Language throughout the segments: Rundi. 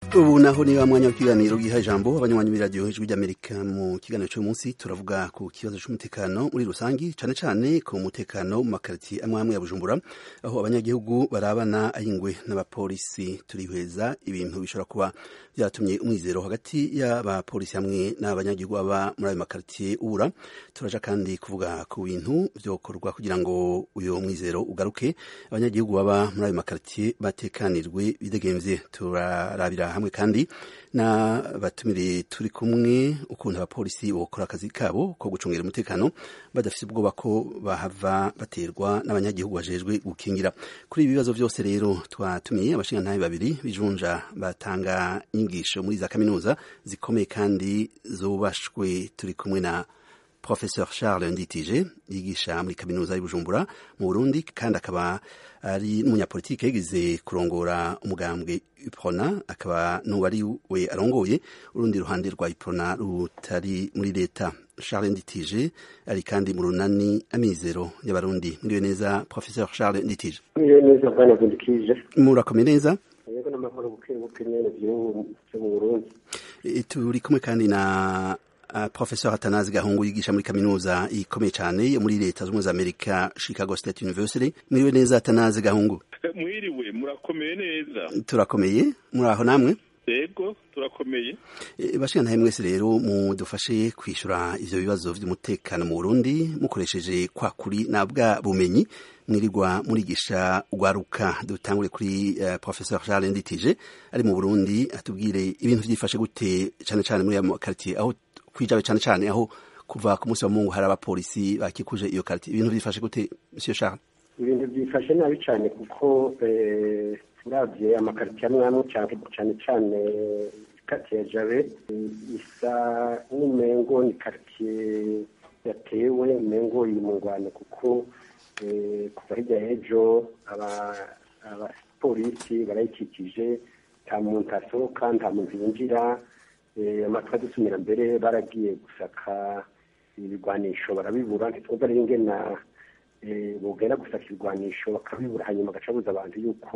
ubu naho ni wa mwanya w'ikiganiro giha ijambo abanywanyi b'iradiyo ijwi ry'amerika mu kiganiro cy'uyu munsi turavuga ku kibazo cy'umutekano muri rusange cyane cyane ku mutekano mu makaritiye amwe amwe ya bujumbura aho abanyagihugu barabana ayingwe n'abapolisi turihweza ibintu bishobora kuba byaratumye umwizero hagati y'abapolisi hamwe n'abanyagihugu baba muri ayo makaritiye ubura turaja kandi kuvuga ku bintu byokorwa kugira ngo uyu mwizero ugaruke abanyagihugu baba muri ayo makaritiye batekanirwe bidegemvye turarabira hamwe kandi na batumire turi kumwe ukuntu abapolisi bokora akazi kabo ko gucungira umutekano badafite ubwoba ko bahava baterwa n'abanyagihugu bajejwe gukingira kuri ibi bibazo byose rero twatumiye abashingantahe babiri bijunja batanga inyigisho muri za kaminuza zikomeye kandi zubashwe turi kumwe na Professeur Charles Nditije yigisha muri kaminuza y'Ibujumbura mu Burundi kandi akaba ari n'umunyapolitike yagize kurongora umugambwe UPRONA akaba n'uwari we arongoye urundi ruhande rwa UPRONA rutari muri leta Charles Nditije ari kandi mu runani amizero y'abarundi muriwe neza Professeur Charles Nditije muriwe neza bwana Nditije murakomeye neza yego n'amahoro buke buke nyene byo mu Burundi turi kumwe kandi na Uh, Professor Atanazi Gahungu yigisha muri kaminuza ikomeye cyane yo muri leta z'ubumwe za Amerika Chicago State University mwiriwe neza Atanazi Gahungu mwiriwe murakomeye neza turakomeye muri aho namwe yego turakomeye e, bashikana mwese rero mudufashe kwishura ivyo bibazo vy'umutekano mu Burundi mukoresheje kwa kuri na bwa bumenyi mwirirwa murigisha ugwaruka dutangure kuri uh, Professor Charles Nditije ari mu Burundi atubwire ibintu vyifashe gute cyane cyane muri ya quartier aho kwijabe cyane cyane aho kuva ku munsi wa mungu hari abapolisi bakikuje iyo karite ibintu byifashe gute monsieur Charles ibintu byifashe nabi cyane kuko uravye amakaritiye amwe amwe cyane cyane karitiye ya jabe isa n'umengo ni karitiye yatewe umengo iri mu ngwano kuko kuva hirya y'ejo abapolisi barayikikije nta muntu asohoka nta muntu yinjira amatwi adusumira mbere baragiye gusaka ibigwanisho barabibura ntitwumva rero ingena bugera gusaka ibigwanisho bakabibura hanyuma bagacabuza abantu yuko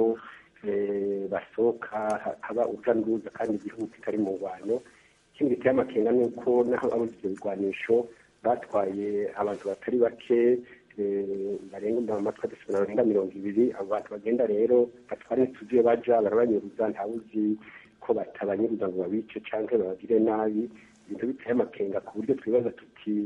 basohoka haba urujya n'uruza kandi igihugu kitari mu ngwano ikindi giteye amakenga ni uko naho abuze ibyo bigwanisho batwaye abantu batari bake barenga amatwi adusumira barenga mirongo ibiri abo bantu bagenda rero batwara ntituzi iyo baja barabanyuruza ntawuzi ko batabanyiriza ngo babice cyangwa babagire nabi ibintu biteye amakenga ku buryo twibaza tuti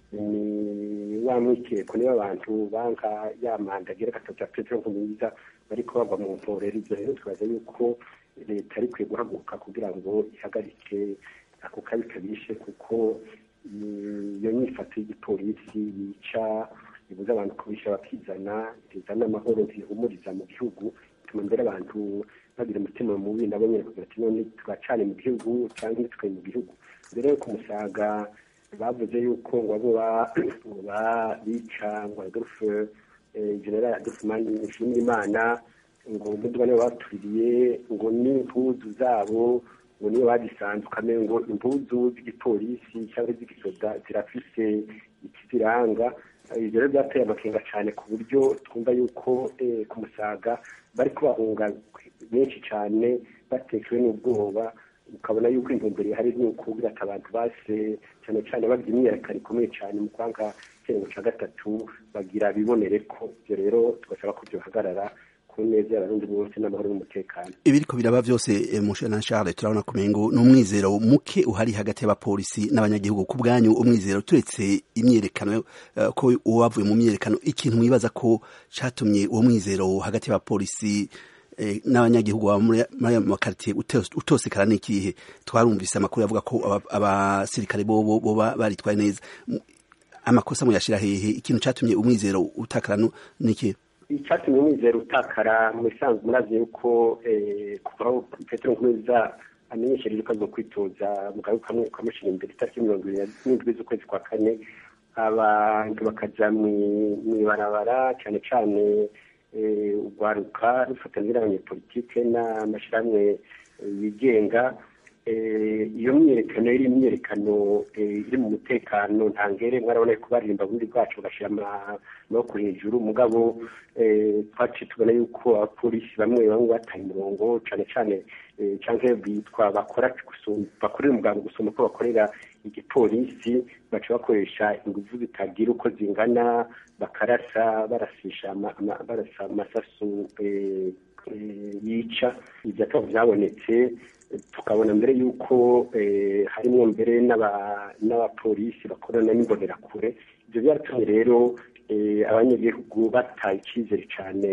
ni wa mwikeko niba abantu banka ya manda agira gatatu ya petero nkumwiza bariko bagwa mu mporero ibyo rero twibaza yuko leta ari kwiye guhaguruka kugira ngo ihagarike ako kabi kabishe kuko iyo nyifato y'igipolisi yica ibuza abantu kubisha bakizana izana amahoro zihumuriza mu gihugu bituma mbere abantu bagira umutima mubi nabo nyine kugira ati none turacane mu gihugu cyangwa ntitwe mu gihugu mbere yo kumusaga bavuze yuko ngo abo bica ngo adolphe general adolphe nshimira imana ngo umuduga nibo batuririye ngo n'impuzu zabo ngo niyo bagisanzwe ukamenya ngo impuzu z'igipolisi cyangwa z'igisoda zirafise ikiziranga ibyo rero byateye amakenga cyane ku buryo twumva yuko ku musaga bari kubahunga benshi cyane batekewe n'ubwoba ukabona yuko intumbero ihari ni ukubwira ati abantu base cyane cyane bagira imyiyerekano ikomeye cyane mu kwanga icyerekezo cya gatatu bagira bibonere ko ibyo rero tugasaba ko byohagarara ku neza y'abarundi bose n'amahoro n'umutekano ibiriko biraba byose mushe na Charles turabona kumengo ni umwizero muke uhari hagati y'abapolisi n'abanyagihugu ku bwanyu umwizero turetse imyerekano uh, ko uwavuye mu myerekano ikintu mwibaza ko catumye uwo mwizero hagati y'abapolisi eh, n'abanyagihugu baba muri ayo makaritiye utosekara n'ikihe twarumvise amakuru yavuga ko abasirikare bobo boba baritwaye neza amakosa muyashira hehe ikintu catumye umwizero utakara n'ikihe icyatumye umwizero utakara mu bisanzwe murazi yuko kuva aho petero nkurunziza amenyeshereje ko aza kwitoza mugabe kamwe ukamushyira imbere itariki mirongo irindwi n'indwi z'ukwezi kwa kane abantu bakaja mu ibarabara cyane cyane urwaruka rufatanyije n'abanyepolitike n'amashyirahamwe yigenga iyo myiyerekano iri imyiyerekano iri mu mutekano ntangere mwarabona ko baririmba bundi bwacu bagashyira amaboko hejuru mugabo twaciye tubona yuko abapolisi bamwe bamwe bataye umurongo cyane cyane cyangwa bitwa bakora bakorera umuganga gusoma ko bakorera igipolisi baca bakoresha ingufu zitagira uko zingana bakarasa barasisha barasa amasasu yica ibyo akaba byabonetse tukabona mbere y'uko harimo mbere n'abapolisi bakorana n'imbonerakure ibyo byaratumye rero abanyagihugu bataye icyizere cyane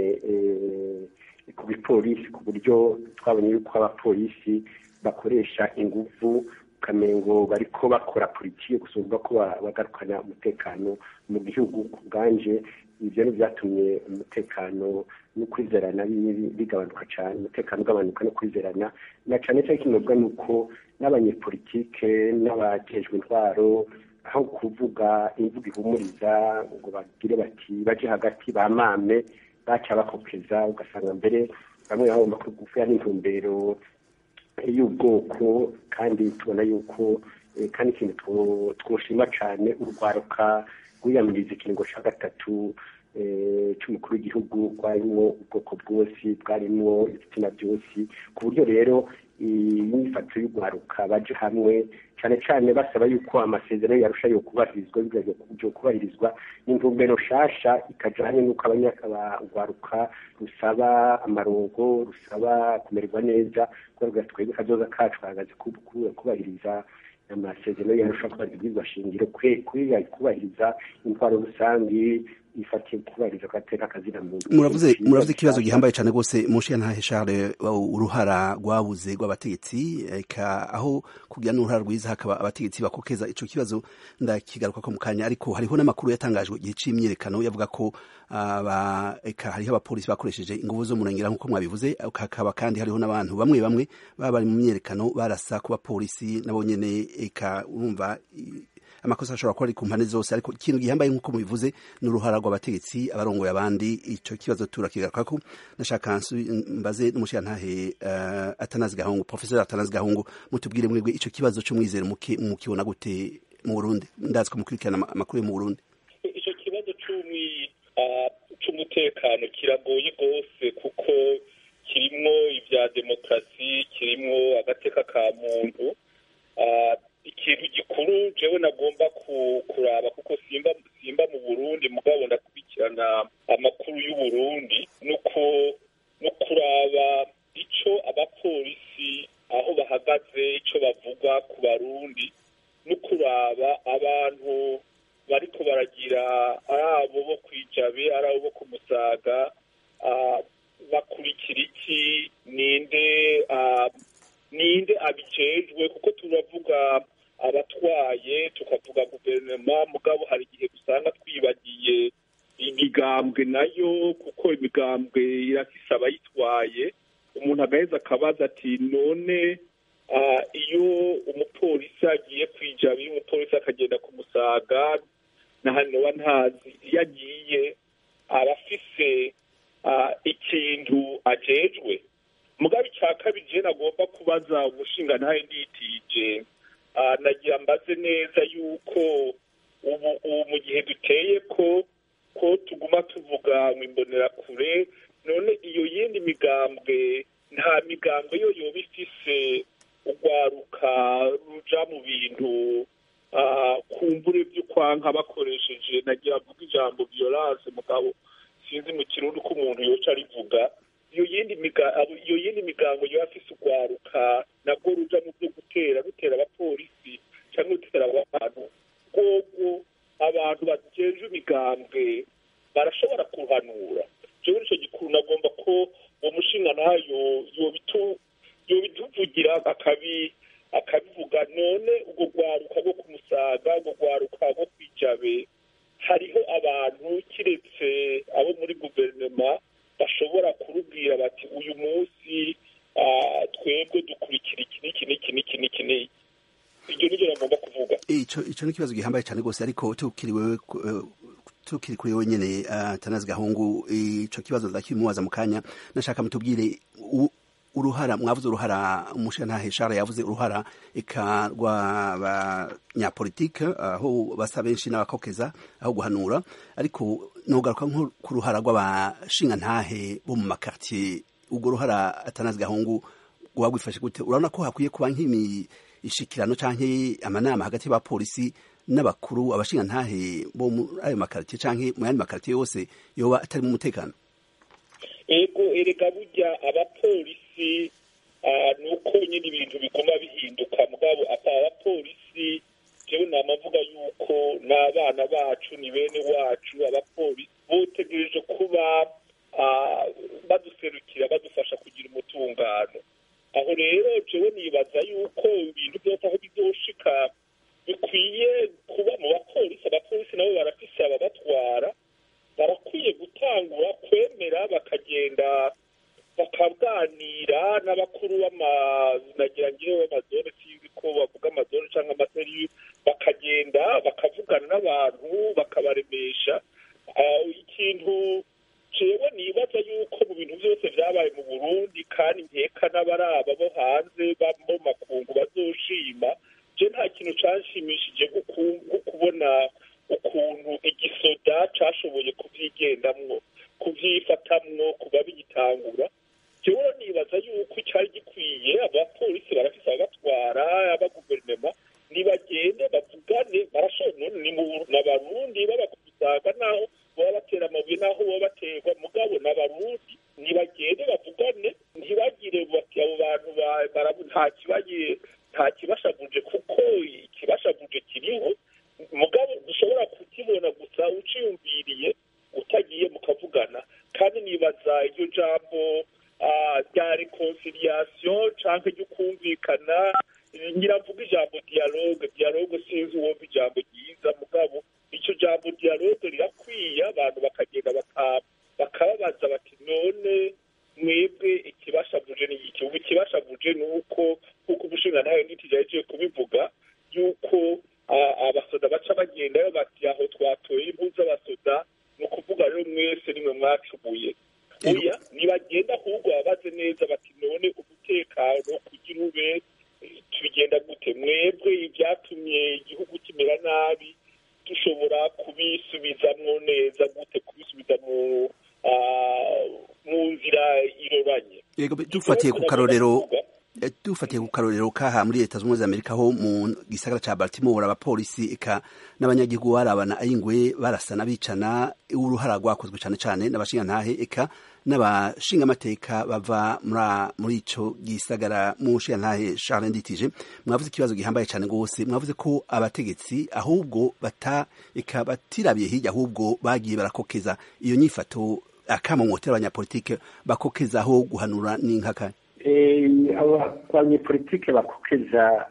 ku bipolisi ku buryo twabonye yuko abapolisi bakoresha ingufu ukamengo bariko bakora politiki gusumba ko bagarukana umutekano mu gihugu ku bwanje ibyo ni byatumye umutekano no kwizerana bigabanuka cyane umutekano ugabanuka no kwizerana na cyane cyane kinobwa ni uko n'abanyepolitike n'abajejwe intwaro aho kuvuga imvugo ihumuriza ngo bagire bati baje hagati bamame baca bakokeza ugasanga mbere bamwe bagomba kugufa n'intumbero y'ubwoko kandi tubona yuko kandi ikintu twoshima cyane urwaruka rwiyamiriza ikiringo cya gatatu cy'umukuru w'igihugu rwarimo ubwoko bwose bwarimo ibitsina byose ku buryo rero imyifato y'urwaruka baje hamwe cyane cyane basaba yuko amasezerano yarusha yo kubahirizwa byo kubahirizwa n'intumbero nshasha ikajyanye n'uko urwaruka rusaba amarongo rusaba kumererwa neza kubera twebwe kazoza kacu kahagaze kubahiriza amasezerano yarusha kubahiriza shingiro kubahiriza intwaro rusange ifatiye kubahiriza agateka akazina muntu muravuze muravuze ikibazo gihambaye cyane rwose mushi ntahe Charles uruhara rwabuze rw'abategetsi eka aho kugira n'uruhara rwiza hakaba abategetsi bakokeza ico kibazo ndakigaruka ko mu kanya ariko hariho n'amakuru yatangajwe igihe c'imyiyerekano yavuga ko aba eka hariho abapolisi bakoresheje inguvu zo murengera nk'uko mwabivuze hakaba kandi hariho n'abantu bamwe bamwe baba bari mu myiyerekano barasa ku bapolisi nabo nyene eka urumva amakosa ashobora kuba ari ku mpande zose ariko ikintu gihambaye nk'uko mubivuze ni uruhara rw'abategetsi abarongoye abandi icyo kibazo turakigaruka ko ndashaka mbaze n'umushirantahe uh, atanazi gahungu professeur atanazi gahungu mutubwire mwebwe ico kibazo c'umwizero mukibona gute mu Burundi ndazi ko mukurikirana amakuru mu Burundi ico kibazo c'umwi c'umutekano kiragoye rwose kuko kirimwo ivya demokarasi kirimwo agateka ka muntu ikintu gikuru jewe nagomba kuraba kuko simba simba mu burundi mugabo ndakurikirana amakuru y'uburundi nuko no kuraba ico abapolisi aho bahagaze ico bavuga ku barundi no kuraba abantu bariko baragira ari abo bo kwijabe ari abo bo ku musaga bakurikira iki ninde ninde abijejwe kuko turavuga abatwaye tukavuga guverinoma mugabo hari igihe usanga twibagiye imigambwe nayo kuko imigambwe irafise abayitwaye umuntu agaheza akabaza ati none iyo umupolisi agiye kwijaba iyo umupolisi akagenda ku musaga nahanoba ntazi iyo agiye aba afise ikintu ajejwe mugabe icya kabiri je nagomba kubaza umushinga ntaye nditije nagira mbaze neza yuko ubu ubu mu gihe duteye ko ko tuguma tuvuga ngo imbonerakure none iyo yindi migambwe nta migambwe yo yoba ifise urwaruka ruja mu bintu kumbure vy'ukwanka bakoresheje nagira avuga ijambo violence mugabo sinzi mu kirundi ko umuntu yoca arivuga iyo yindi iyo yindi migango yo afise urwaruka nabwo ruja mu byo gutera rutera abapolisi cyangwa rutera abantu rwogo abantu bajeje imigambwe barashobora kuhanura jewe nico gikuru nagomba ko uwo mushinga nayo yobituvugira akabi akabivuga none urwo rwaruka rwo kumusaga urwo rwaruka rwo kwijabe hariho abantu kiretse abo muri guverinoma bashobora kurubwira bati uyu munsi twebwe dukurikira iki n'iki n'iki n'iki n'iki n'iki iryo niryo nagomba kuvuga ico ico ni ikibazo gihambaye cyane rwose ariko tukiri wewe tukiri kuri wewe nyene tanazi gahungu ico kibazo ndakimubaza mu kanya nashaka mutubwire uruhara mwavuze uruhara umushantahe Charles yavuze uruhara eka rw'abanyapolitike aho basa benshi n'abakokeza aho guhanura ariko nogaruka nko ku ruhara rw'abashingantahe bo mu makartier urwo ruhara atanazi gahungu guba gwifashe gute urabona ko hakwiye kuba nk'imishikirano canke amanama hagati y'abapolisi n'abakuru abashingantahe bo muri ayo makartier canke mu yandi makartier yose yoba atari mu mutekano ego erega burya abapolisi ni uko nyine ibintu biguma bihinduka mugabo apa abapolisi jewe namavuga yuko n'abana bacu ni bene wacu abapolisi botegereje kuba baduserukira badufasha kugira umutungano aho rero jewe nibaza yuko ibintu byose aho bizoshika bikwiye kuba mu bapolisi abapolisi nabo barafise ababatwara barakwiye gutangura kwemera bakagenda bakaganira n'abakuru b'amanagira ngewe b'amazone sinzi ko bavuga amazone cyangwa amaseri bakagenda bakavugana n'abantu bakabaremesha ikintu jewe nibaza yuko mu bintu byose vyabaye mu burundi kandi nkeka n'abaraba bo hanze bo makungu bazoshima je nta kintu canshimishije nko kubona ukuntu igisoda cashoboye kuvyigendamwo kuvyifatamwo kuba bigitangura jewe nibaza yuko cyari gikwiye abapolisi barafise ababatwara abaguverinema nibagende bavugane barashobora n'abarundi babakubisaga naho baba batera amabuye naho baba baterwa mugabo n'abarundi nibagende bavugane ntibagire bati abo bantu nta kibaye nta kibashavuje kuko ikibashavuje kiriho mugabo dushobora kukibona gusa uciyumviriye utagiye mukavugana kandi nibaza iryo jambo rya reconciliation canke ryo kumvikana nyiravuga ijambo dialogue dialogue sinzi uwumva ijambo ryiza mugabo ico jambo dialogue rirakwiye abantu bakagenda bakababaza bati none mwebwe ikibashavuje ni iki ubu ikibashavuje ni uko nk'uko umushinga nawe nitijaje kubivuga yuko abasoda baca bagendayo bati aho twatoye impu z'abasoda ni ukuvuga rero mwese nimwe mwacumuye oya nibagenda ahubwo babaze neza bati none umutekano kugira ube tubigenda gute mwebwe ibyatumye igihugu kimera nabi dushobora kubisubizamwo neza gute kubisubiza mu mu nzira iroranye yego dufatiye ku karorero dufatiye ku karorero kaha muri leta zunze amerika ho mu gisagara ca baltimore abapolisi eka n'abanyagihugu barabana ayingwe barasana bicana uruhara rwakozwe cane cane n'abashingantahe eka n'abashingamateka bava muri ico gisagara mu nshingantahe charles nditije mwavuze ikibazo gihambaye cane rwose mwavuze ko abategetsi ahubwo bata eka batirabiye hirya ahubwo bagiye barakokeza iyo nyifato akamomotera abanyapolitike bakokezaho guhanura n'inkaka abanyepolitike bakokeza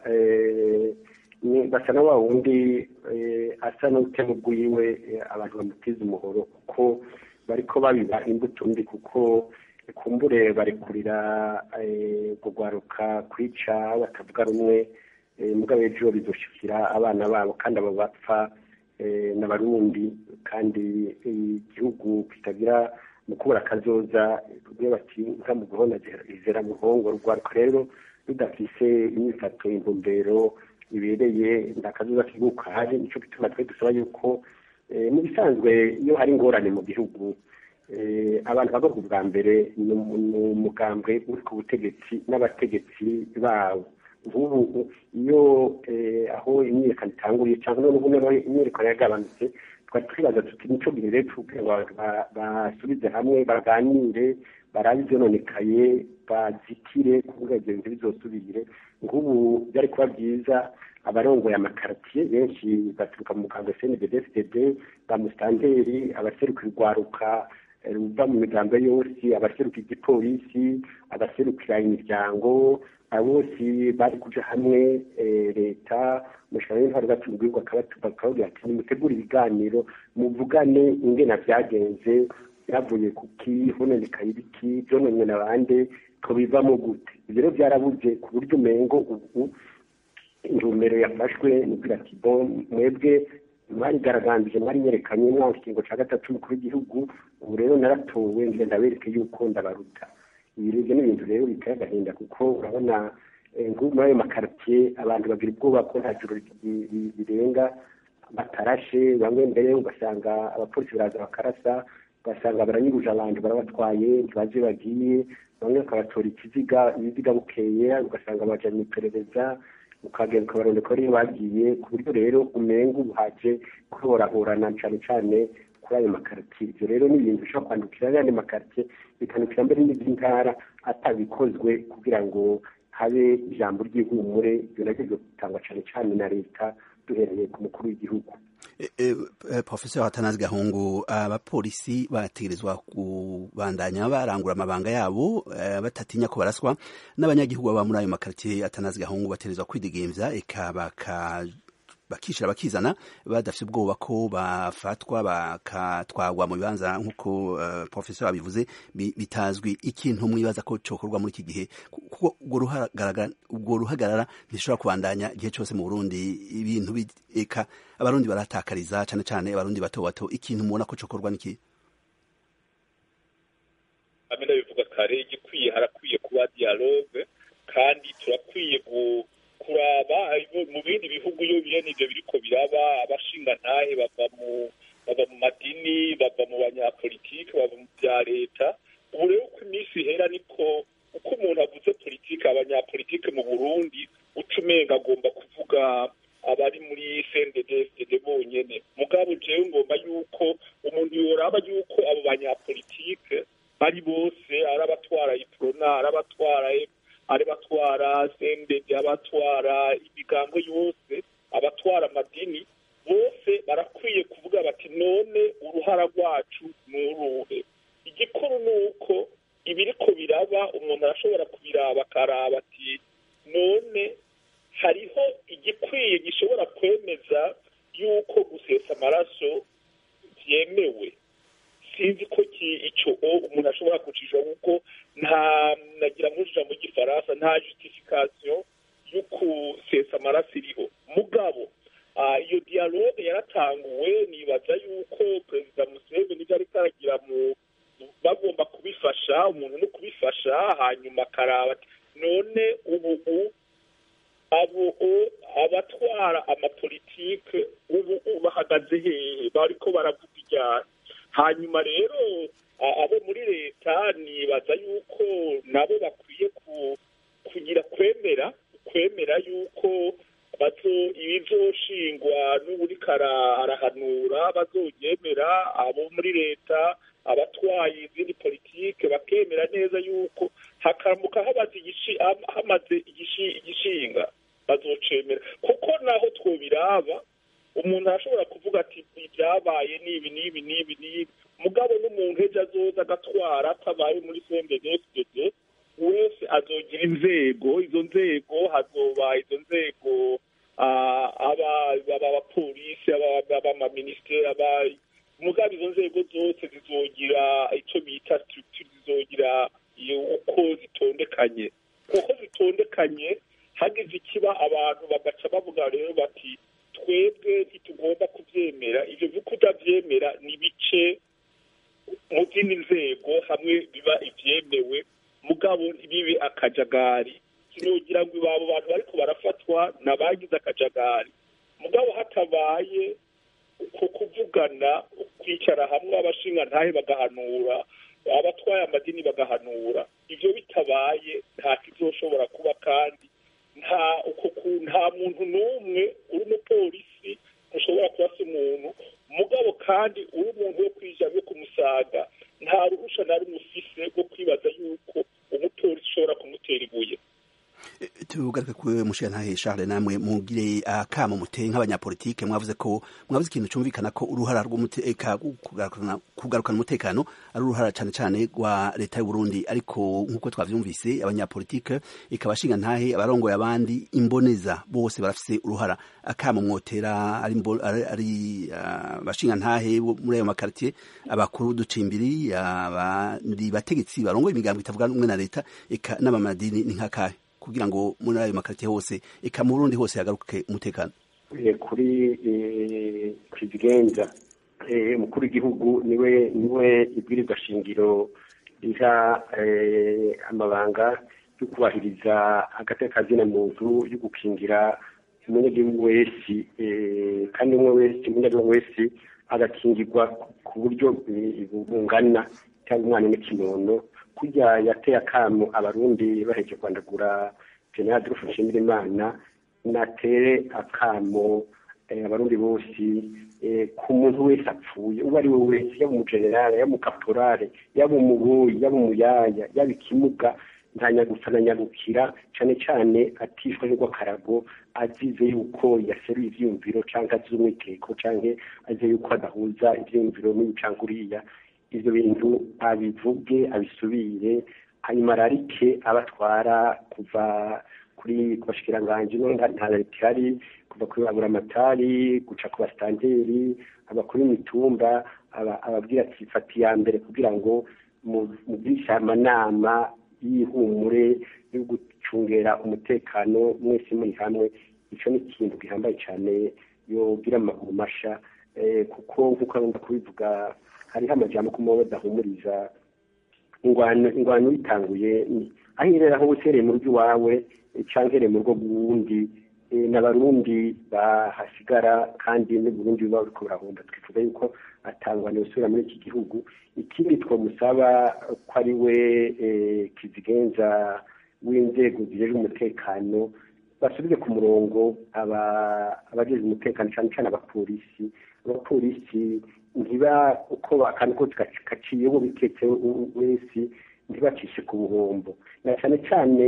basa na wa wundi asa n'utema ubwiwe abantu bamutiza umuhoro kuko bariko babiba imbuto mbi kuko kumbure barekurira kugwaruka kwica batavuga rumwe mugabo ejo bizoshikira abana babo kandi abo bapfa n'abarundi kandi igihugu kitagira mu kubura akazoza iyo bati nka mu guhona izera mu ruhongo rwaruka rero rudafise imyifato intumbero ibereye ndakazoza kiguka haje nico gituma twe dusaba yuko mu bisanzwe iyo hari ingorane mu gihugu abantu bagorwa bwa mbere ni umugambwe uri ku butegetsi n'abategetsi bawo nk'ubu iyo aho imyiyerekano itanguriye cyangwa n'ubu noneho imyiyerekano yagabanutse twari twibaza tuti nico gihe rero kugira ngo basubize hamwe baganire barabe ivyononekaye bazitire kuvuga ivyo bintu bizosubire nk'ubu byari kuba byiza abarongoye amakaratiye benshi baturuka mu mugambwe cndddfdd ba musitanteri abaseruka urwaruka ruva mu migambo yose abaseruka igipolisi abaserukira imiryango bose bari kuja hamwe leta umushahara w'intwaro batubwirwa bakababwira ati nimutegure ibiganiro muvugane ingena vyagenze byavuye kuki hononekaye ibiki vyononywe na bande tubivamo gute ivyo rero vyarabuze ku buryo umengo ubu intumbero yafashwe ni kugira ati bo mwebwe mwarigaragambije mwari nyerekanye mwaka ikingo ca gatatu umukuru w'igihugu ubu rero naratowe ngenda ndabereke yuko ndabaruta ibyo ni ibintu rero biteye agahinda kuko urabona muri ayo makaritiye abantu bagira ubwoba ko nta joro birenga batarashe bamwe mbere ugasanga abapolisi baraza bakarasa ugasanga baranyuruje abantu barabatwaye ntibazi bagiye bamwe bakabatora ikiziga ibiziga bukeye ugasanga baja mu iperereza ukagenda ukabarondeka ko ariyo bagiye ku buryo rero umenga ubuhaje kuhorahorana cyane cyane kuri ayo makaritiye ibyo rero ni ibintu bishobora kwandukira ayandi makaritiye bikandukira mbere n'iby'intara atabikozwe kugira ngo habe ijambo ry'ihumure ibyo nabyo bigatangwa cyane cyane na leta duhereye ku mukuru w'igihugu profesor hatanazi gahungu abapolisi bategerezwa kubandanya barangura amabanga yabo batatinya ko baraswa n'abanyagihugu baba muri ayo makaritiye atanazi gahungu bategerezwa kwidegemvya eka bakishira bakizana badafite ubwoba ko bafatwa bakatwagwa mu bibanza nk'uko uh, professor abivuze bitazwi ikintu mwibaza ko cokorwa muri iki gihe kuko ubwo ruhagarara ntishobora kubandanya igihe cyose mu Burundi ibintu eka abarundi baratakariza cyane cyane abarundi bato bato ikintu mubona ko cokorwa niki amena bivuga kare igikwiye harakwiye kuba dialogue kandi turakwiye kuraba mu bindi bihugu iyo bene ibyo biriko biraba abashingantahe bava mu bava mu madini bava mu banyapolitike bava mu bya leta ubu rero uko iminsi ihera niko uko umuntu avuze politike abanyapolitike mu burundi uca umenga agomba kuvuga abari muri cnddsdd bonyene mugabo jewe ngomba yuko umuntu yoraba yuko abo banyapolitike bari bose ari abatwara iprona ari abatwara ari batwara sendege abatwara imigambo yose abatwara amadini bose barakwiye kuvuga bati none uruhara rwacu ni uruhe igikuru ni uko ibiriko biraba umuntu arashobora kubiraba akaraba ati none hariho igikwiye gishobora kwemeza yuko gusesa amaraso byemewe sinzi ko icyo umuntu ashobora kucisha kuko nta nagira muri ijambo ry'igifaransa nta justification yo gusesa amaraso iriho mugabo iyo dialogue yaratanguwe nibaza yuko perezida museveni ibyo ariko aragira mu bagomba kubifasha umuntu no kubifasha hanyuma akaraba none ubu abo abatwara amapolitike ubu bahagaze hehe bariko baravuga ijyana hanyuma rero abo muri leta nibaza yuko nabo bakwiye kugira kwemera kwemera yuko bazo ibizoshingwa n'uburiko arahanura bazobyemera abo muri leta abatwaye izindi politike bakemera neza yuko hakamuka hamaze igishinga bazocemera kuko naho twobiraba umuntu arashobora kuvuga ati ibyabaye n'ibi n'ibi n'ibi n'ibi mugabo n'umuntu ejo azoza agatwara atabaye muri cnddsdd wese azogira inzego izo nzego hazoba izo nzego abapolisi abamaministeri mugabo izo nzego zose zizogira icyo bita structure zizogira uko zitondekanye kuko zitondekanye hagize ikiba abantu bagaca bavuga rero bati twebwe ntitugomba kubyemera ibyo by'uko utabyemera ni bice mu zindi nzego hamwe biba ibyemewe mugabo bibe akajagari sinogira ngo abo bantu bariko barafatwa n'abagize akajagari mugabo hatabaye uko kuvugana kwicara hamwe abashinga ntahe bagahanura abatwaye amadini bagahanura ibyo bitabaye nta kizoshobora kuba kandi nta nta muntu n'umwe uri umupolisi ushobora kurasa umuntu mugabo kandi uri umuntu wo kwija yo kumusaga nta ruhusha na rumwe ufise rwo kwibaza yuko umupolisi ushobora kumutera ibuye tugaruke kuri mushiyantahe Charles namwe mugire akamo muteye nk'abanyapolitike mwavuze ko mwavuze ikintu cyumvikana ko uruhara rw'umuteka kugarukana umutekano ari uruhara cyane cyane rwa leta y'u Burundi ariko nk'uko twavyumvise abanyapolitike ikabashinga ntahe abarongoye abandi imboneza bose barafise uruhara akamo mwotera ari ari bashinga ntahe muri ayo makartier abakuru ducimbiri abandi bategetsi barongoye imigambo itavuga n'umwe na leta eka n'abamadini ni nkakahe kugira ngo muri ayo makaritiye hose eka mu Burundi hose hagaruke umutekano kuri kizigenza umukuru w'igihugu niwe niwe ibwirizwa shingiro riha amabanga yo kubahiriza agatekazina muntu yo gukingira umunyagihugu wese kandi umwe wese umunyagihugu wese agakingirwa ku buryo bungana cyangwa umwana n'ikinono kurya yateye akamu abarundi baheje kwandagura general adolphe nshimirimana natere akamo abarundi bose ku muntu wese apfuye uwo ari we wese yaba umugenerale yaba umukaporale yaba umuboyi yaba umuyaya yaba ikimuga ntanyagupfa na nyagukira cyane cyane atishwe n'urw'akarago azize yuko yaseruye ivyiyumviro canke azize umwiteko canke azize yuko adahuza ivyiyumviro n'uyu canke uriya ivyo bintu abivuge abisubire hanyuma ararike abatwara kuva kuri ku bashikiranganji no nta leta ihari kuva kuri baburamatari guca ku basitanteri abakuru imitumba ababwira ati fata iya mbere kugira ngo mugishe amanama y'ihumure yo gucungera umutekano mwese muri hamwe icyo ni ikintu gihambaye cyane yogira amaguru masha kuko nk'uko agomba kubivuga hariho amajambo ko muba badahumuriza ingwano ingwano yitanguye aho irera aho usereye mu rugo iwawe cyangwa uhereye mu rugo rw'uwundi n'abarundi bahasigara kandi n'uburundi buba buriko burahomba twifuza yuko atangwa usubira muri iki gihugu ikindi twamusaba ko ari we kizigenza w'inzego zijejwe umutekano basubize ku murongo abajejwe umutekano cyane cyane abapolisi abapolisi ntiba uko akantu kose gaciye uwo biketse wese ntibacishe ku buhombo na cyane cyane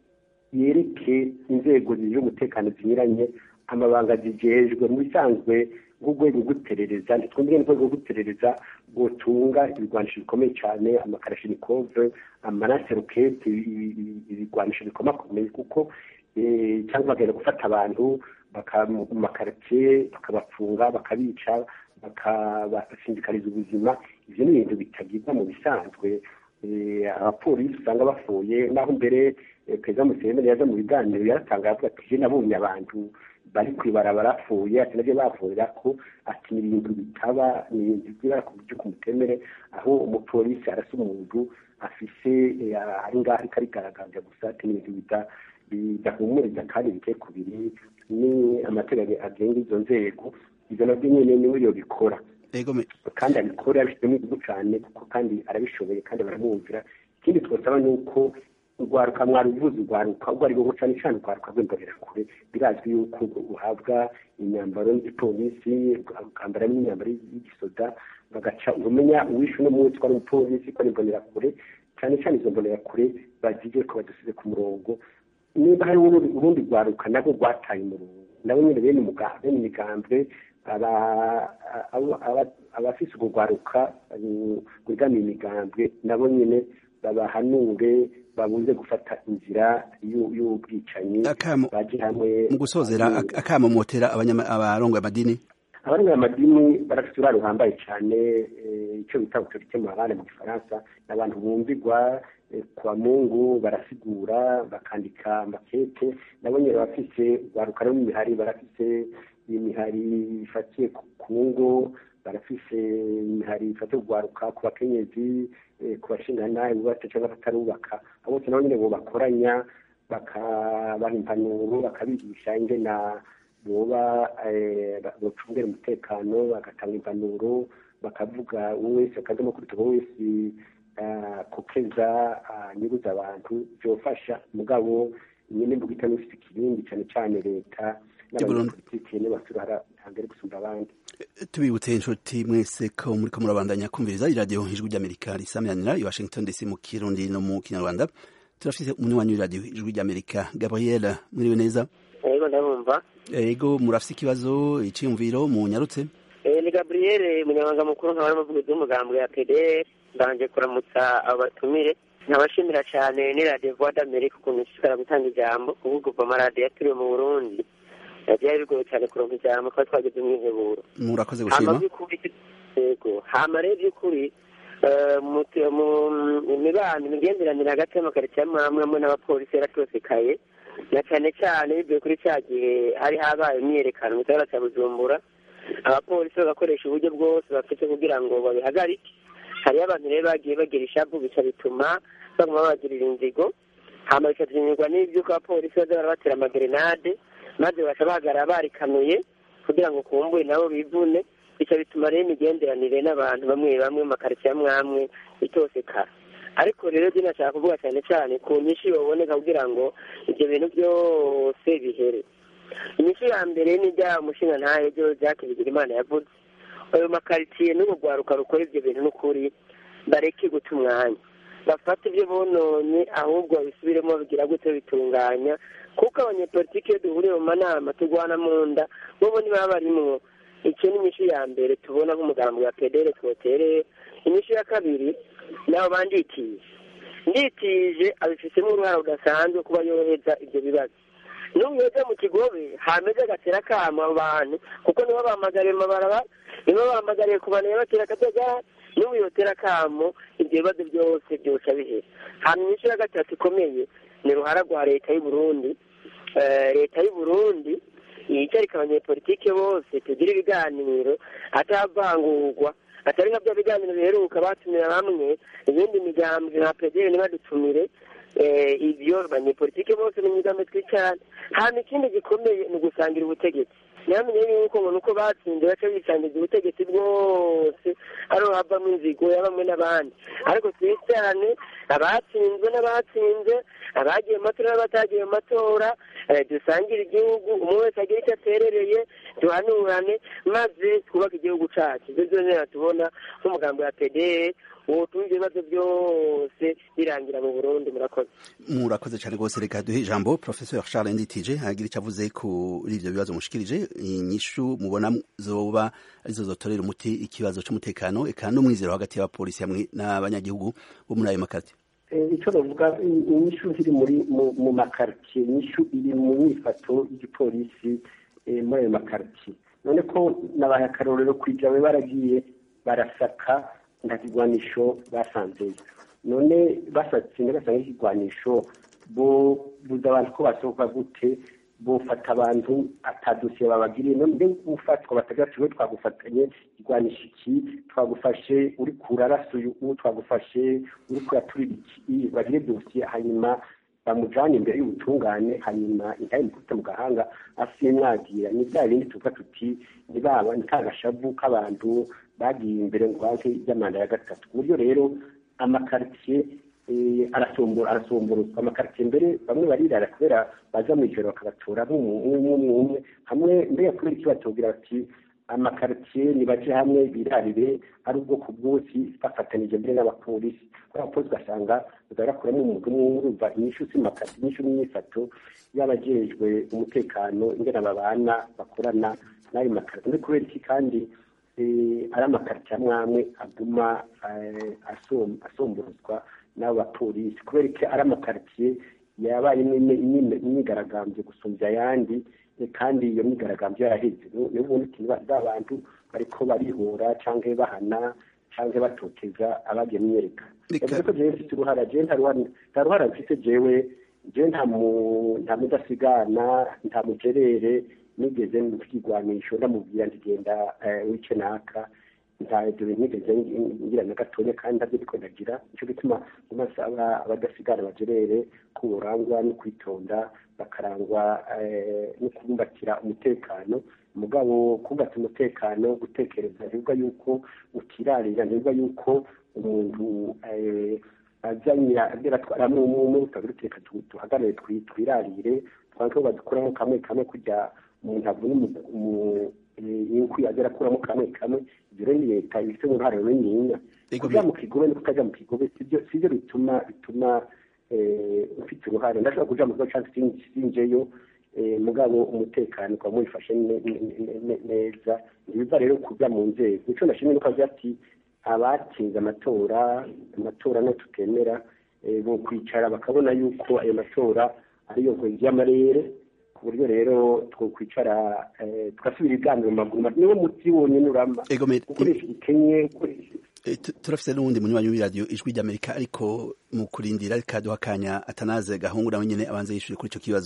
yereke inzego zijejwe umutekano zinyuranye amabanga zijejwe mu bisanzwe nk'urwego rw'iperereza ntitwumve n'urwego rw'iperereza rwotunga ibigwanisho bikomeye cyane amakarashinikove amanaserukete ibigwanisho bikomakomeye kuko cyangwa bagenda gufata abantu mu makaritsiye bakabafunga bakabica bakabasindikariza ubuzima ibyo ni ibintu bitagirwa mu bisanzwe abapolisi usanga bapfuye naho mbere perezida museveni yaza mu biganiro yaratanga avuga ati je nabonye abantu bari kwibarabara barapfuye ati nabyo bavurira ko ati ni ibintu bitaba ni ibintu byibara ku buryo kumutemere aho umupolisi arasa umuntu afise ari ngaho ariko arigaragaza gusa ati ni ibintu bidahumuriza kandi biteye ku biri ni amategeko agenga izo nzego ibyo nabyo nyine niwe yo bikora kandi abikora abishyizemo igihugu cyane kuko kandi arabishoboye kandi baramwumvira ikindi twasaba ni uko urwaruka mwaruvuze urwaruka urwo ari rwo cyane cyane urwaruka rw'imbonerakure birazwi yuko uhabwa imyambaro y'igipolisi ukambara n'imyambaro y'igisoda bagaca umenya uwishe uno munsi ko ari umupolisi ko ari imbonerakure cyane cyane izo mbonerakure bazige ko badusize ku murongo niba hari urundi rwaruka nabwo rwataye umurongo nabo nyine bene bene imigambwe abafise urwo rwaruka rwegamiye imigambwe nabo nyine babahanure babuze gufata inzira y'ubwicanyi baje hamwe mu gusozera akamo motera abarongo amadini abarongo amadini barafite uraro ruhambaye cyane icyo bita autorité morale mu gifaransa ni abantu bumvigwa kwa mungu barasigura bakandika amakete nabo nyine barafise baruka no mu mihari barafise imihari ifatiye ku ngo barafise imihari ifatiye kugwaruka ku bakenyezi ku bashinganaye bubatse cyangwa batarubaka abo bose nabo nyine bo bakoranya bakabaha impanuro bakabigisha ingena boba bacungera umutekano bagatanga impanuro bakavuga uwo wese akajya kuri tubo wese kokeza nyuguza abantu byofasha mugabo nyine mvuga itanu ifite ikirindi cyane cyane leta n'abanyapolitiki n'abasura hambere gusumba abandi tubibutse inshuti mwese ko muri ko murabandanya kumviriza iradiyo ijwi ry'amerika risamiranira i washington dc mu kirundi no mu kinyarwanda turafite umunywanyi w'iradiyo ijwi ry'amerika gabriel mwiriwe neza yego ndabumva yego murafite ikibazo icyiyumviro munyarutse ni gabriel umunyamabanga mukuru nkaba n'umuvugizi w'umugambwe ya pdr mbanje kuramutsa abatumire nkabashimira cyane ni radiyo vuwa d'amerika ukuntu ishishikara gutanga ijambo kuvuga kuva amaradiyo yaturiwe mu burundi byari bigoye cyane kuronka ijambo kuba twageze mu iheburo murakoze gushima yego hama rero by'ukuri mu mibano imigenderanire hagati y'amakaritsiye amwe amwe amwe n'abapolisi yaratosekaye na cyane cyane bivuye kuri cya gihe hari habaye imyiyerekano mu gisagara cya bujumbura abapolisi bagakoresha uburyo bwose bafite kugira ngo babihagarike hariyo abantu rero bagiye bagira ishavu bica bituma baguma babagirira inzigo hama bikatunyurwa n'iby'uko abapolisi baza barabatera amagerenade maze baca bahagarara barikanuye kugira ngo kumbure nabo bivune bica bituma rero imigenderanire n'abantu bamwe bamwe mu makaritsiye amwe amwe itosekara ariko rero byo nashaka kuvuga cyane cyane ku nyinshi baboneka kugira ngo ibyo bintu byose bihere inyinshi ya mbere ni ibya umushinga ntayo byo jacques bigirimana yavuze ayo makaritsiye n'urugwaruka rukora ibyo bintu n'ukuri bareke guta umwanya bafata ibyo bononye ahubwo babisubiremo babigira gute bitunganya kuko abanyepolitiki iyo duhuriye mu manama turwana mu nda bobo ntibaba barimwo icyo ni inyishu ya mbere tubona nk'umugambi wa pedere twotereye inyishu ya kabiri nabo banditije nditije abifitemo uruhare rudasanzwe kuba yohereza ibyo bibazo n'ubu yoza mu kigobe hameze agatera kama abo bantu kuko nibo bahamagariye mabaraba nibo bahamagariye kubanira batera akajagari n'ubu yotera kamo ibyo bibazo byose byoca bihera hanyuma inyishu ya gatatu ikomeye ni uruhara rwa leta y'u Burundi leta y'u Burundi yicarika abanyepolitike bose tugira ibiganiro atavangurwa atari nka bya biganiro biheruka batumira bamwe ibindi migambi nka pedere ntibadutumire ibyo abanyepolitike bose ni imigambi twicarane hano ikindi gikomeye ni ugusangira ubutegetsi ntihamenye yuko ngo nuko batsinze baca bisangiza ubutegetsi bwose ariho havamo inzigo ya bamwe n'abandi ariko twicarane abatsinzwe n'abatsinze abagiye mu matora n'abatagiye mu matora dusangire igihugu umwe wese agira icyo aterereye duhanurane maze twubake igihugu cyacu ibyo byose tubona nk'umugambi wa pedere wotuma ibyo bibazo byose birangira mu burundi murakoze murakoze cyane rwose reka duhe ijambo professeur charles nditije agira icyo avuze kuri ibyo bibazo mushikirije inyishu mubona zoba arizo zotorera umuti ikibazo cy'umutekano eka n'umwizero hagati y'abapolisi hamwe n'abanyagihugu bo muri ayo makarita icyo bavuga inyishu ziri muri mu makaritsiye inyishu iri mu myifato y'igipolisi muri ayo makaritsiye none ko nabaye akarorero kwijyawe baragiye barasaka nta kigwanisho basanzeyo none basatse basanga ikigwanisho bo buza abantu ko basohoka gute bufata abantu atadosiye babagiriye none gufatwa batagira ati twagufatanye igwanisha iki twagufashe uri kurarasa uyu twagufashe uri kuraturira iki bagire dosiye hanyuma bamujyane imbere y'ubutungane hanyuma intaye mukubita mu gahanga asiye mwagira ni bya bindi tuvuga tuti ni baba ni kagashavu k'abantu bagiye imbere ngo baze iby'amanda ya gatatu ku buryo rero amakaritsiye arasomborozwa amakaritsiye mbere bamwe barirara kubera baza mu ijoro bakabatora nk'umwe umwe hamwe mbere kubera icyo batubwira bati amakaritsiye nibaje hamwe birarire ari ubwoko bwose bafatanije mbere n'abapolisi kubera abapolisi ugasanga barakuramo umuntu umwe urumva inyishu z'imakaritsiye inyishu n'imyifato y'abajejwe umutekano ingena babana bakorana n'ayo makaritsiye muri kubera iki kandi ari amakaritsiye amwe amwe aguma asomborozwa n'abo bapolisi kubera ko ari amakaritsiye yabaye imyigaragambyo gusumbya ayandi kandi iyo myigaragambyo yaraheze niyo ubundi ikintu abantu bariko barihora cyangwa bahana cyangwa batoteza abagiye myereka yavuze ko jewe mfite uruhara jewe nta ruhara mfite jewe jewe nta mudasigana nta mugerere nigeze mfigwanisho ndamubwira ndigenda wice naka nta ibyo bintu nigeze ngira na gatonya kandi ntabyo ariko ndagira nicyo gituma mu maso abadasigara bagerere ko burangwa no kwitonda bakarangwa no kubumbatira umutekano mugabo kubumbatira umutekano gutekereza ntibivuga yuko ukirarira ntibivuga yuko umuntu azanye atwaramo umwe utagira reka duhagarare twirarire twange ko badukuramo kamwe kamwe kujya umuntu avuna inkwi agera akuramo kamwe kamwe ibyo rero ni leta ibifite uruhare runini kujya mu kigobe no kutajya mu kigobe sibyo bituma bituma ufite uruhare ndashobora kuja mu kigo cyangwa sinjeyo mugabo umutekano ukaba mwifashe neza ntibiva rero kujya mu nzego icyo ndashimye nuko avuga ati abatsinze amatora amatora no tutemera bo kwicara bakabona yuko ayo matora ariyo nkwezi y'amarere ku buryo rero twokwicara tugasubira ibiganiro mu maguru niwo muti wonyine urama gukoresha igikenye turafite n'uwundi munywanyi w'iradiyo ijwi ry'amerika ariko mu kurindira reka duha akanya atanaze gahungu nawe nyine abanza yishyure kuri icyo kibazo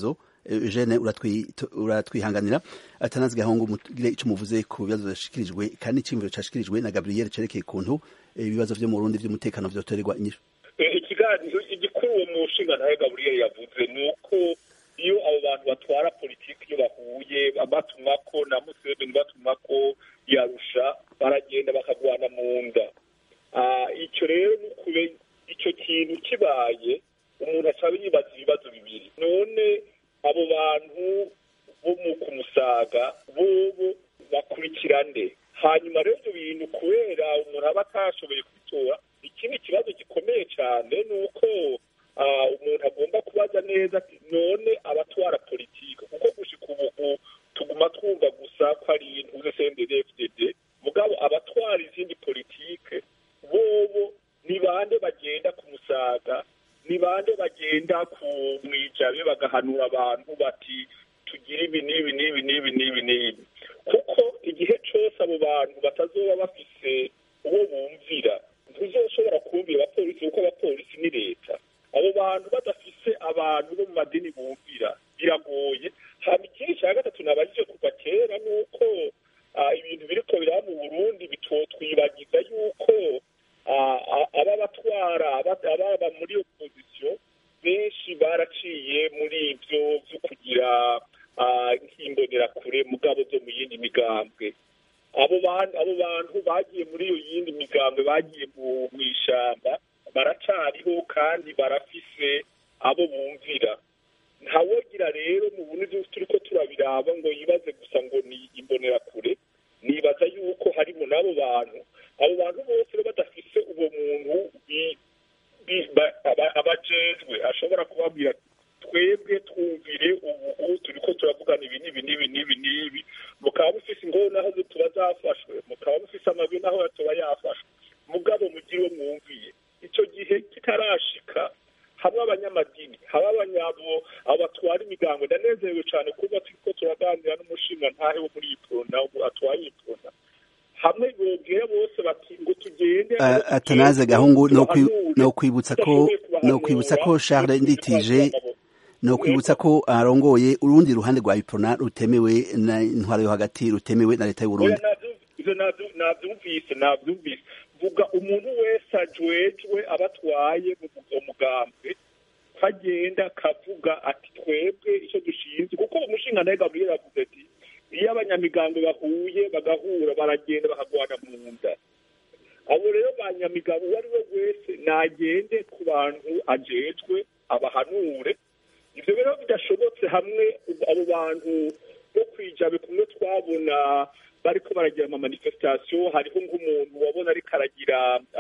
Eugene uratwihanganira atanazi gahungu mugire ico muvuze ku bibazo byashikirijwe kandi icimviro cashikirijwe na Gabriel cerekeye kuntu ibibazo vyo mu Burundi vy'umutekano vyotorerwa inyishu ikiganiro igikuru uwo mushinga nawe Gabriel yavuze ni uko iyo abo bantu batwara politiki iyo bahuye batumako na Museveni batumako yarusha baragenda bakagwana mu nda icyo rero ni ukube icyo kintu kibaye umuntu acaba yibaza ibibazo bibiri none abo bantu bo mu kumusaga bobo bakurikirane hanyuma rero ibyo bintu kubera umuntu aba atashoboye kubitora ikindi kibazo gikomeye cyane ni uko umuntu agomba kubaza neza ati none abatwara politiki kuko gushika ubu tuguma twumva gusa ko ari intuze CNDD-FDD mugabo abatwara izindi politike bobo ni bande bagenda ku musaga ni bande bagenda ku mwijabe bagahanura abantu bati tugire ibi n'ibi n'ibi n'ibi n'ibi n'ibi kuko igihe cyose abo bantu batazoba bafise uwo bumvira ntuzoshobora kumvira abapolisi kuko abapolisi ni leta abo bantu badafise abantu bo mu madini bumvira biragoye hama ikindi cya gatatu nabajije kuva kera ni uko ibintu biriko biraba mu burundi bitotwibagiza yuko aba batwara ababa muri opozisiyo benshi baraciye muri ibyo byo kugira nk'imbonerakure mugabo zo mu yindi migambwe abo bantu bagiye muri iyo yindi migambwe bagiye mu ishyamba baracariho kandi barafise abo bumvira ntawogira rero mu bundi turi ko turabiraba ngo yibaze gusa ngo ni imbonerakure nibaza yuko harimo n'abo bantu abo bantu bose badafise uwo muntu abajejwe ashobora kubabwira twebwe twumvire ubu turi ko turavugana ibi n'ibi n'ibi n'ibi n'ibi mukaba mufise ingoro naho tuba zafashwe mukaba mufise amabi naho tuba yafashwe mugabo mugire uwo mwumviye icyo gihe kitarashika hamwe abanyamadini haba abanyabo abo batwara imigango ndanezerewe cyane kuba turiko turaganira n'umushinga ntahe wo muri iyi porona atwaye iyi porona hamwe bogera bose bati ngo tugende atanaze gahungu no kwibutsa ko no kwibutsa ko Charles Nditije no kwibutsa ko arongoye urundi ruhande rwa iprona rutemewe na intwaro yo hagati rutemewe na leta y'u Burundi navyumvise navyumvise vuga umuntu wese ajwejwe abatwaye mu mugambwe kagenda kavuga ati twebwe icyo dushinzwe kuko umushinga nawe Gabriel avuze ati iyo abanyamigambo bahuye bagahura baragenda bakagwana mu nda abo rero banyamigambo uwo ari we wese nagende ku bantu ajejwe abahanure ivyo rero bidashobotse hamwe abo bantu bo kwijabe kumwe twabona bariko baragira ama manifestation hariho nk'umuntu wabona ariko aragira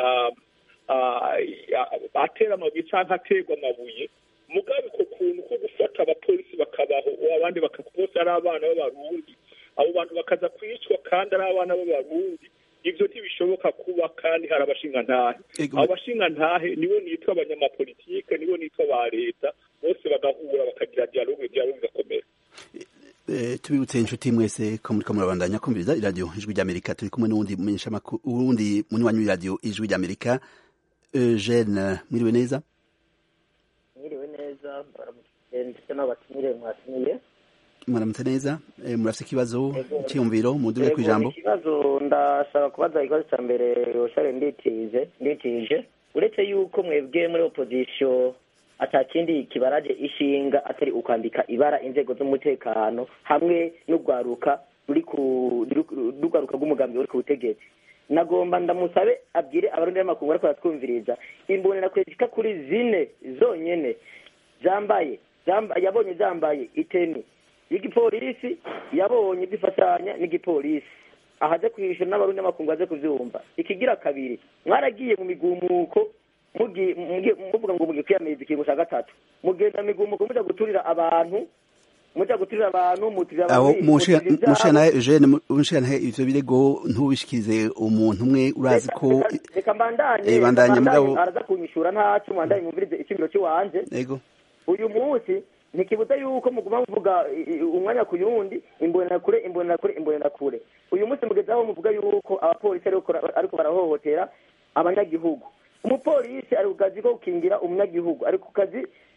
atera amabuye cyangwa aterwa amabuye mugabe ko kuntu ko gufata abapolisi bakabaho abandi bose ari abana b'abarundi abo bantu bakaza kwicwa kandi ari abana b'abarundi ivyo ntibishoboka kuba kandi hari abashingantahe abo bashingantahe nibo nitwa abanyamapolitike nibo nitwa ba leta bose bagahura bakagira dialogue dialogue igakomera tubibutse inshuti mwese ko muriko murabandanya kumviriza iradiyo ijwi ry'amerika turi kumwe n'uwundi mumenyeshamakuru uwundi munywanyi w'iradiyo ijwi ry'amerika eugene mwiriwe neza mwiriwe neza ndetse n'abatumire mwatumiye mwaramutse neza murafite ikibazo cyiyumviro mudure ku ijambo ikibazo ndashaka kubaza ikibazo cya mbere yoshare nditije nditije uretse yuko mwebwe muri opozisiyo atakindi kibaraje ishinga atari ukwambika ibara inzego z'umutekano hamwe n'urwaruka ruri ku n'urwaruka rw'umugambi uri ku butegetsi nagomba ndamusabe abwire abarundi b'amakungu ariko baratwumviriza imbonera kwezika kuri zine zonyene zambaye yabonye zambaye iteni y'igipolisi yabonye zifatanya n'igipolisi ahaze kwishyura n'abarundi n'amakungu aze kuvyumva ikigira kabiri mwaragiye mu migumuko muvuga ngo mugiye kwiyamiriza ikingo cya gatatu mugenda migumuko muja guturira abantu muja guturira abantu muturira aho mushana Eugene mushana ivyo birego ntubishikize umuntu umwe urazi ko reka mbandanye bandanye mugabo araza kunyishura ntacu mwandanye mwumvirize ikibiro cy'iwanje yego uyu munsi ntikibuza yuko muguma muvuga umwanya ku yundi imbonera kure imbonera kure imbonera kure uyu munsi mugezaho muvuga yuko abapolisi ariko barahohotera abanyagihugu umupolisi ari ku kazi ko gukingira umunyagihugu ari ku kazi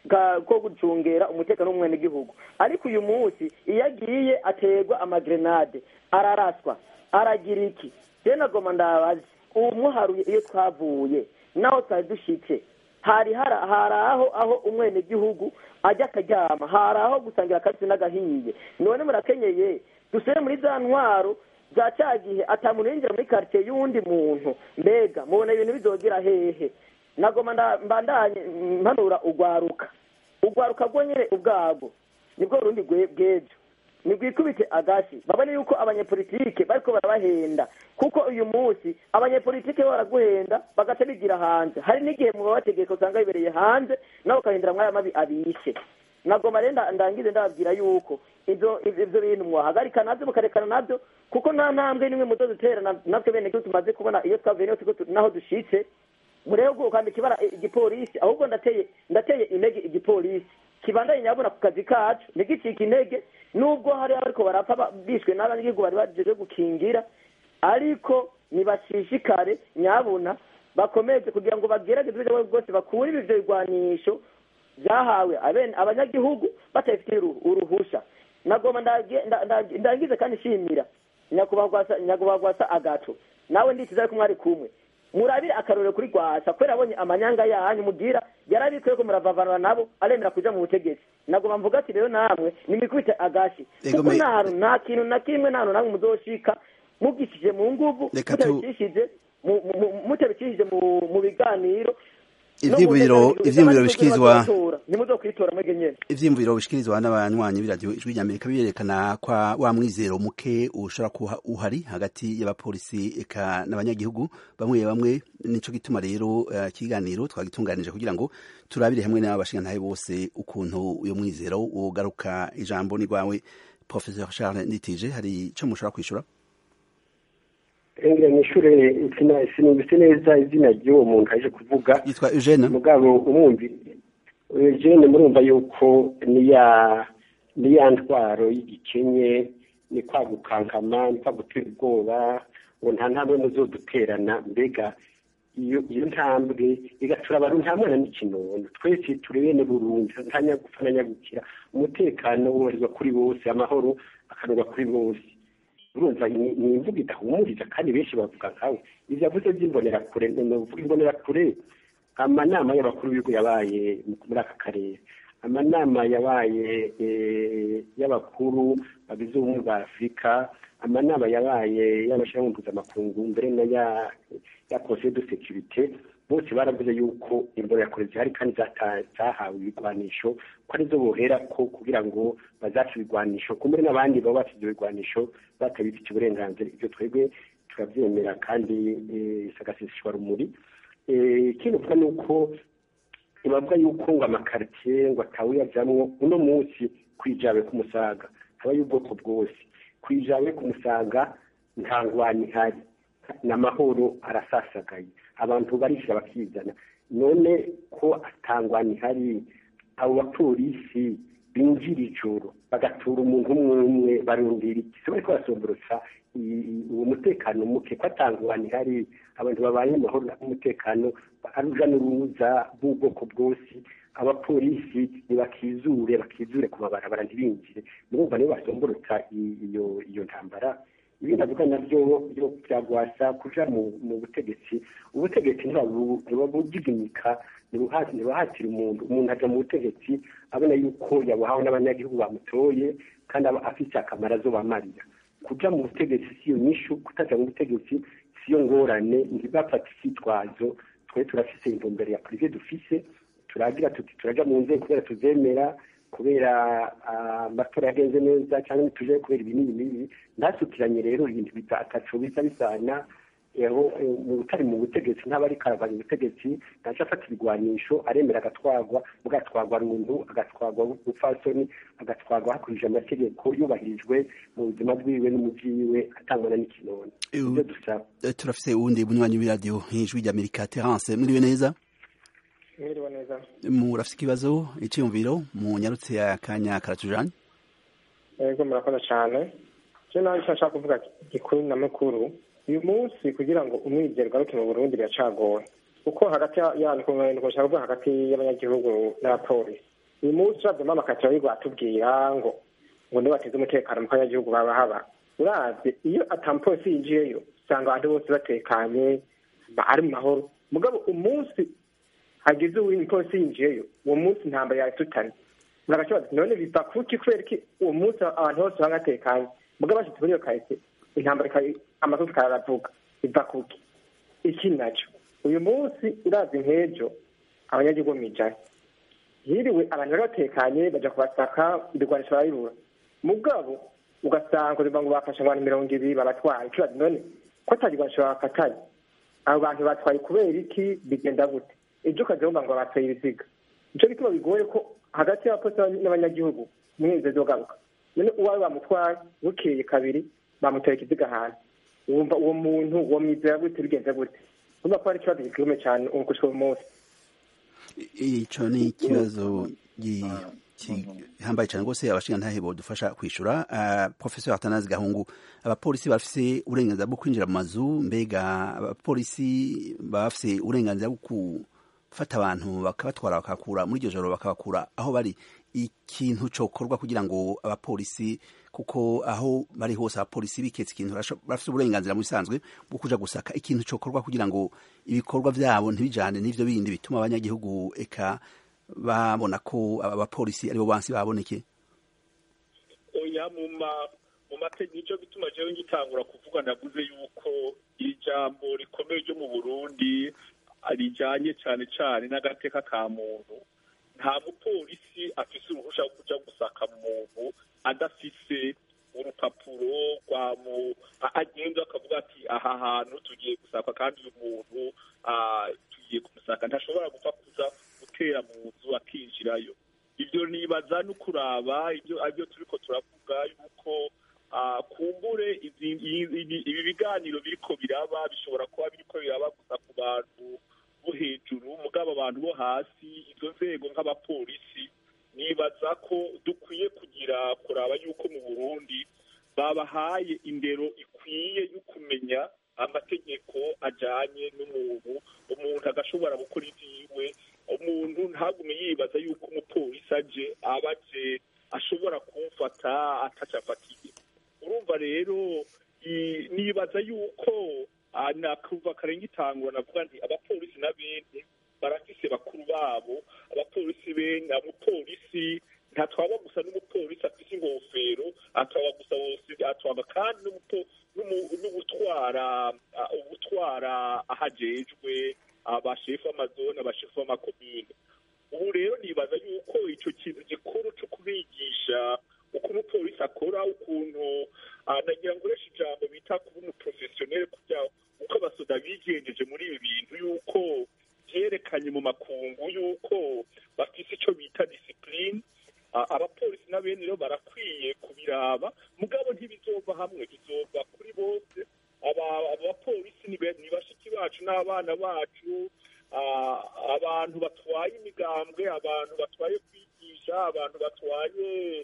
ko gucungera umutekano w'umwenegihugu ariko uyu munsi iyo agiye aterwa amagrenade araraswa aragira iki je nagoma ndabazi umuharuye iyo twavuye naho twari dushitse hari hari aho aho umwenegihugu ajya akaryama hari aho gusangira akabisi n'agahiye none murakenyeye dusubire muri za ntwaro za cya gihe atamuntu yinjira muri karitsiye y'uwundi muntu mbega mubona ibintu bizogera hehe nagoma mbandanye mpanura ugwaruka ugwaruka rwo nyine ubwabwo nibwo rundi bw'ejo nibwikubite agashi babone yuko abanyepolitike bariko barabahenda kuko uyu munsi abanyepolitike baraguhenda bagaca bigira hanze hari n'igihe mu babategeka usanga bibereye hanze nawe ukahindura mwaya mabi abishe nagoma rero ndangize ndababwira yuko ivyo ivyo bintu mwahagarika navyo mukarekana navyo kuko nta ntambwe nimwe muzo dutera natwe bene gihugu tumaze kubona iyo twavuye naho dushitse murebe bwo kwambika ibara igipolisi ahubwo ndateye ndateye intege igipolisi kibandanye nyabona ku kazi kacu ntigicike intege nubwo hari abariko barapfa bishwe n'abanyagihugu bari bajeje gukingira ariko nibashishikare nyabuna bakomeze kugira ngo bagerageze uburyo bwose bakure ivyo bigwanisho vyahawe abanyagihugu batabifitiye uruhusha nagoma ndagize kandi nshimira nyakubahwa gwasa agato nawe nditiza ariko mwari kumwe murabire akarorero kuri gwasa kubera abonye amanyanga yanyu mugira yarabikwiye ko muravavanura nabo aremera kuja mu butegetsi nagoma mvuga ati rero namwe nimikubite agashi kuko nta hantu nta kintu na kimwe nta hantu namwe muzoshika mugishije mu nguvu mutabicishije mutabicishije mu biganiro ivyiyumviro ivyiyumviro bishikirizwa nimuzokwitora mwege nyene ivyiyumviro bishikirizwa n'abanywanyi b'iradiyo ijwi rya amerika birerekana kwa wa mwizero muke ushobora kuba uhari hagati y'abapolisi eka n'abanyagihugu bamwe bamwe nico gituma rero ikiganiro uh, twagitunganije kugira ngo turabire hamwe n'abashingantahe bose ukuntu uyo mwizero wogaruka ijambo ni rwawe professeur charles nditije hari ico mushobora kwishura ngira nishure sinumvise neza izina ry'uwo muntu aje kuvuga yitwa Eugene mugabo umwumvi Eugene murumva yuko niya niya ntwaro y'igikenye ni kwa gukankama ni kwa gutera ubwoba ngo nta ntambwe muzoduterana mbega iyo iyo ntambwe igatura abantu nta mwana n'ikinono twese turi bene burundu nta nyagupfa na nyagukira umutekano wubahirizwa kuri bose amahoro akanurwa kuri bose urumva ni imvugo idahumuriza kandi benshi bavuga nkawe ivyo yavuze vy'imbonerakure novuga imbonerakure amanama y'abakuru b'ibihugu yabaye muri aka karere amanama yabaye y'abakuru bagize ubumwe bwa afurika amanama yabaye y'amashyirahamwe mpuzamakungu mbere na ya conseil de sécurité bose baravuze yuko imbonerakure zihari kandi zahawe ibigwanisho ko arizo bohera ko kugira ngo bazace ibigwanisho kumbure n'abandi baba bafite ibyo bigwanisho batabifitiye uburenganzira ibyo twebwe turabyemera kandi isagasishwa rumuri ikindi uvuga ni uko ntibavuga yuko ngo amakaritsiye ngo atawuyajamwo uno munsi kwijabe ku musaga haba y'ubwoko bwose kwijabe ku musaga nta ngwani ihari n'amahoro arasasagaye abantu barishyira bakizana none ko atangwani ihari abo bapolisi binjira ijoro bagatura umuntu umwe umwe barundira iki se bariko basomborotsa uwo mutekano muke ko atangwani ihari abantu babaye amahoro n'umutekano aruja n'uruza bw'ubwoko bwose abapolisi ntibakizure bakizure ku mabarabara ntibinjire murumva nibo basomborotsa iyo iyo ntambara ibindi avuga nabyo byo byagwasa kuja mu butegetsi ubutegetsi ntibabugigimika ntibahatira umuntu umuntu aja mu butegetsi abona yuko yabuhawe n'abanyagihugu bamutoye kandi aba afise akamaro azobamarira kuja mu butegetsi siyo nyishu kutaja mu butegetsi siyo ngorane ntibafata icyitwazo twe turafise intumbero ya prive dufise turagira tuti turaja mu nzego kubera tuzemera kubera amatora yagenze neza cyangwa ntituje kubera ibi n'ibi n'ibi ntasukiranye rero ibintu ataco bisa bisana aho utari mu butegetsi ntaba ariko aravanya ubutegetsi ntaco afata ibigwanisho aremera agatwagwa mugatwagwa runtu agatwagwa bupfasoni agatwagwa hakurije amategeko yubahirijwe mu buzima bwiwe n'umujiwe atangwana n'ikinono ibyo dusaba turafise uwundi bunywanyi w'iradiyo ijwi ry'amerika terance muriwe neza mwiriwe neza murafise ikibazo iciyumviro mu nyarutse ya kanya karatujanye yego murakoze cyane je nawe icyo nshaka kuvuga gikuru na mukuru uyu munsi kugira ngo umwizero ugaruke mu burundi biracagoye kuko hagati yanyu nshaka kuvuga hagati y'abanyagihugu n'abapolisi uyu munsi uravye amakatira y'u atubwira ngo ngo niba bateze umutekano mu kanyagihugu baba haba uravye iyo atamupolisi yinjiyeyo usanga abantu bose batekanye ari mu mahoro mugabo umunsi hagize umupolisi yinjiyeyo uwo munsi intambara yatutanye muragakibaza none biva kuki kubera iki uwo munsi abantu bose baba batekanye mugabo bashitse muri iyo kahise intambara amazutu kararavuga biva kuki iki naco uyu munsi urazi nk'ejo abanyagihugu mwijana hiriwe abantu bari batekanye baja kubasaka ibigwanisho barabibura mugabo ugasanga urimba ngo bafashe abantu mirongo ibiri babatwaye ikibazo none ko atagigwanisho bafatanye abo bantu batwaye kubera iki bigenda gute ejo ukaja wumva ngo batwaye ibiziga nico gituma bigoye ko hagati y'abapolisi n'abanyagihugu mweze zogaruka none uwawe bamutwaye bukeye kabiri bamutera ikiziga ahantu wumva uwo muntu uwo mwizera gute bigenze gute urumva ko hari ikibazo gikomeye cyane gushika uyu munsi ico ni ikibazo gihambaye cyane rwose abashinga ntahe bodufasha kwishura uh, professor atanazi gahungu abapolisi bafise uburenganzira bwo kwinjira mu mazu mbega abapolisi bafise uburenganzira bwo gufata abantu bakabatwara bakakura muri iryo joro bakabakura aho bari ikintu cokorwa kugira ngo abapolisi kuko aho bari hose abapolisi biketse ikintu bafite uburenganzira mu bisanzwe bwo kuja gusaka ikintu cokorwa kugira ngo ibikorwa vyabo ntibijane n'ivyo bindi bituma abanyagihugu eka babona ko abapolisi aribo bansi baboneke oya mu mategeko nico bituma jewe ngitangura kuvuga navuze yuko ijambo rikomeye ryo mu burundi rijanye cane cane n'agateka ka muntu nta mupolisi afise uruhusha rwo kuja gusaka muntu adafise urupapuro rwa mu agenda akavuga ati aha hantu tugiye gusaka kandi uyu muntu tugiye kumusaka ntashobora gupfa kuza gutera mu nzu akinjirayo ibyo nibaza no kuraba ibyo aribyo turiko turavuga yuko kumbure ibi biganiro biriko biraba bishobora kuba biriko biraba gusa ku bantu bo hejuru mugabo abantu bo hasi izo nzego nk'abapolisi nibaza ko dukwiye kugira kuraba yuko mu burundi babahaye indero ikwiye yo kumenya amategeko ajanye n'umuntu umuntu agashobora gukora ivyiwe umuntu ntagume yibaza yuko umupolisi aje aba aje ashobora kumfata atacafatiye urumva rero nibaza yuko nakuva karenga itangura navuga nti abapolisi na bene barafise bakuru babo abapolisi bene umupolisi ntatwaba gusa n'umupolisi afise ingofero atwaba gusa wose atwaba kandi n'ubutwara ubutwara ahajejwe abashefu amazone abashefu amakomine ubu rero nibaza yuko ico kintu gikuru co kubigisha uko umupolisi akora ukuntu nagira ngo uresha ijambo bita kuba umuprofesiyoneri kugira uko abasoda bigenjeje muri ibi bintu yuko vyerekanye mu makungu yuko bafise ico bita disipline abapolisi na bene rero barakwiye kubiraba mugabo ntibizova hamwe bizova kuri bose abapolisi ni bashiki bacu n'abana bacu abantu batwaye imigambwe abantu batwaye kwigisha abantu batwaye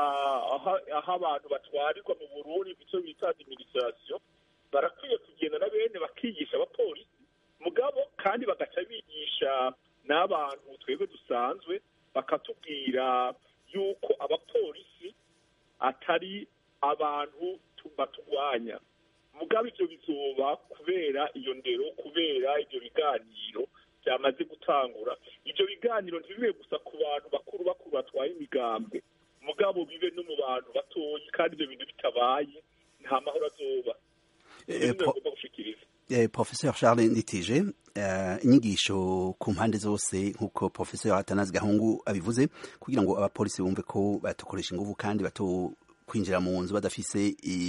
aho abantu batwarirwa mu burundi icyo bita administration barakwiye kugenda na bene bakigisha abapolisi mugabo kandi bagaca bigisha n'abantu twebwe dusanzwe bakatubwira yuko abapolisi atari abantu baturwanya mugabo ivyo bizoba kubera iyo ndero kubera ivyo biganiro byamaze gutangura ivyo biganiro ntibibe gusa ku bantu bakuru bakuru batwaye imigambwe mugabo bibe no mu bantu batoyi kandi ivyo bintu bitabaye nta mahoro azoba agomba gushikiriza professeur charles nditije inyigisho ku mpande zose nk'uko professeur atanazi gahungu abivuze kugira ngo abapolisi bumve ko batokoresha inguvu kandi bato kwinjira mu nzu badafise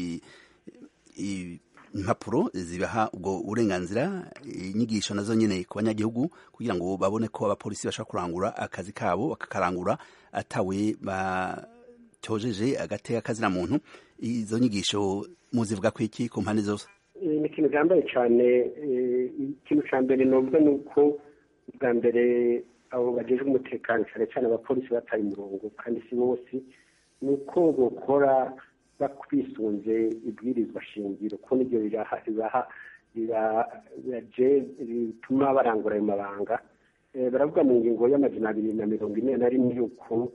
impapuro zibaha ubwo burenganzira inyigisho nazo nyine ku banyagihugu kugira ngo babone ko abapolisi bashobora kurangura akazi kabo bakakarangura atawe batojeje agateka kazina muntu izo nyigisho muzivuga ko iki ku mpande zose ni ikintu cyambaye cyane ikintu cya mbere numva ni uko bwa mbere abo bagejwe umutekano cyane cyane abapolisi bataye umurongo kandi si bose ni uko bakora bisunze ibwirizwa shingiro kuko nibyo bibaha bituma barangura ayo mabanga baravuga mu ngingo y'amajana abiri na mirongo ine na rimwe yuko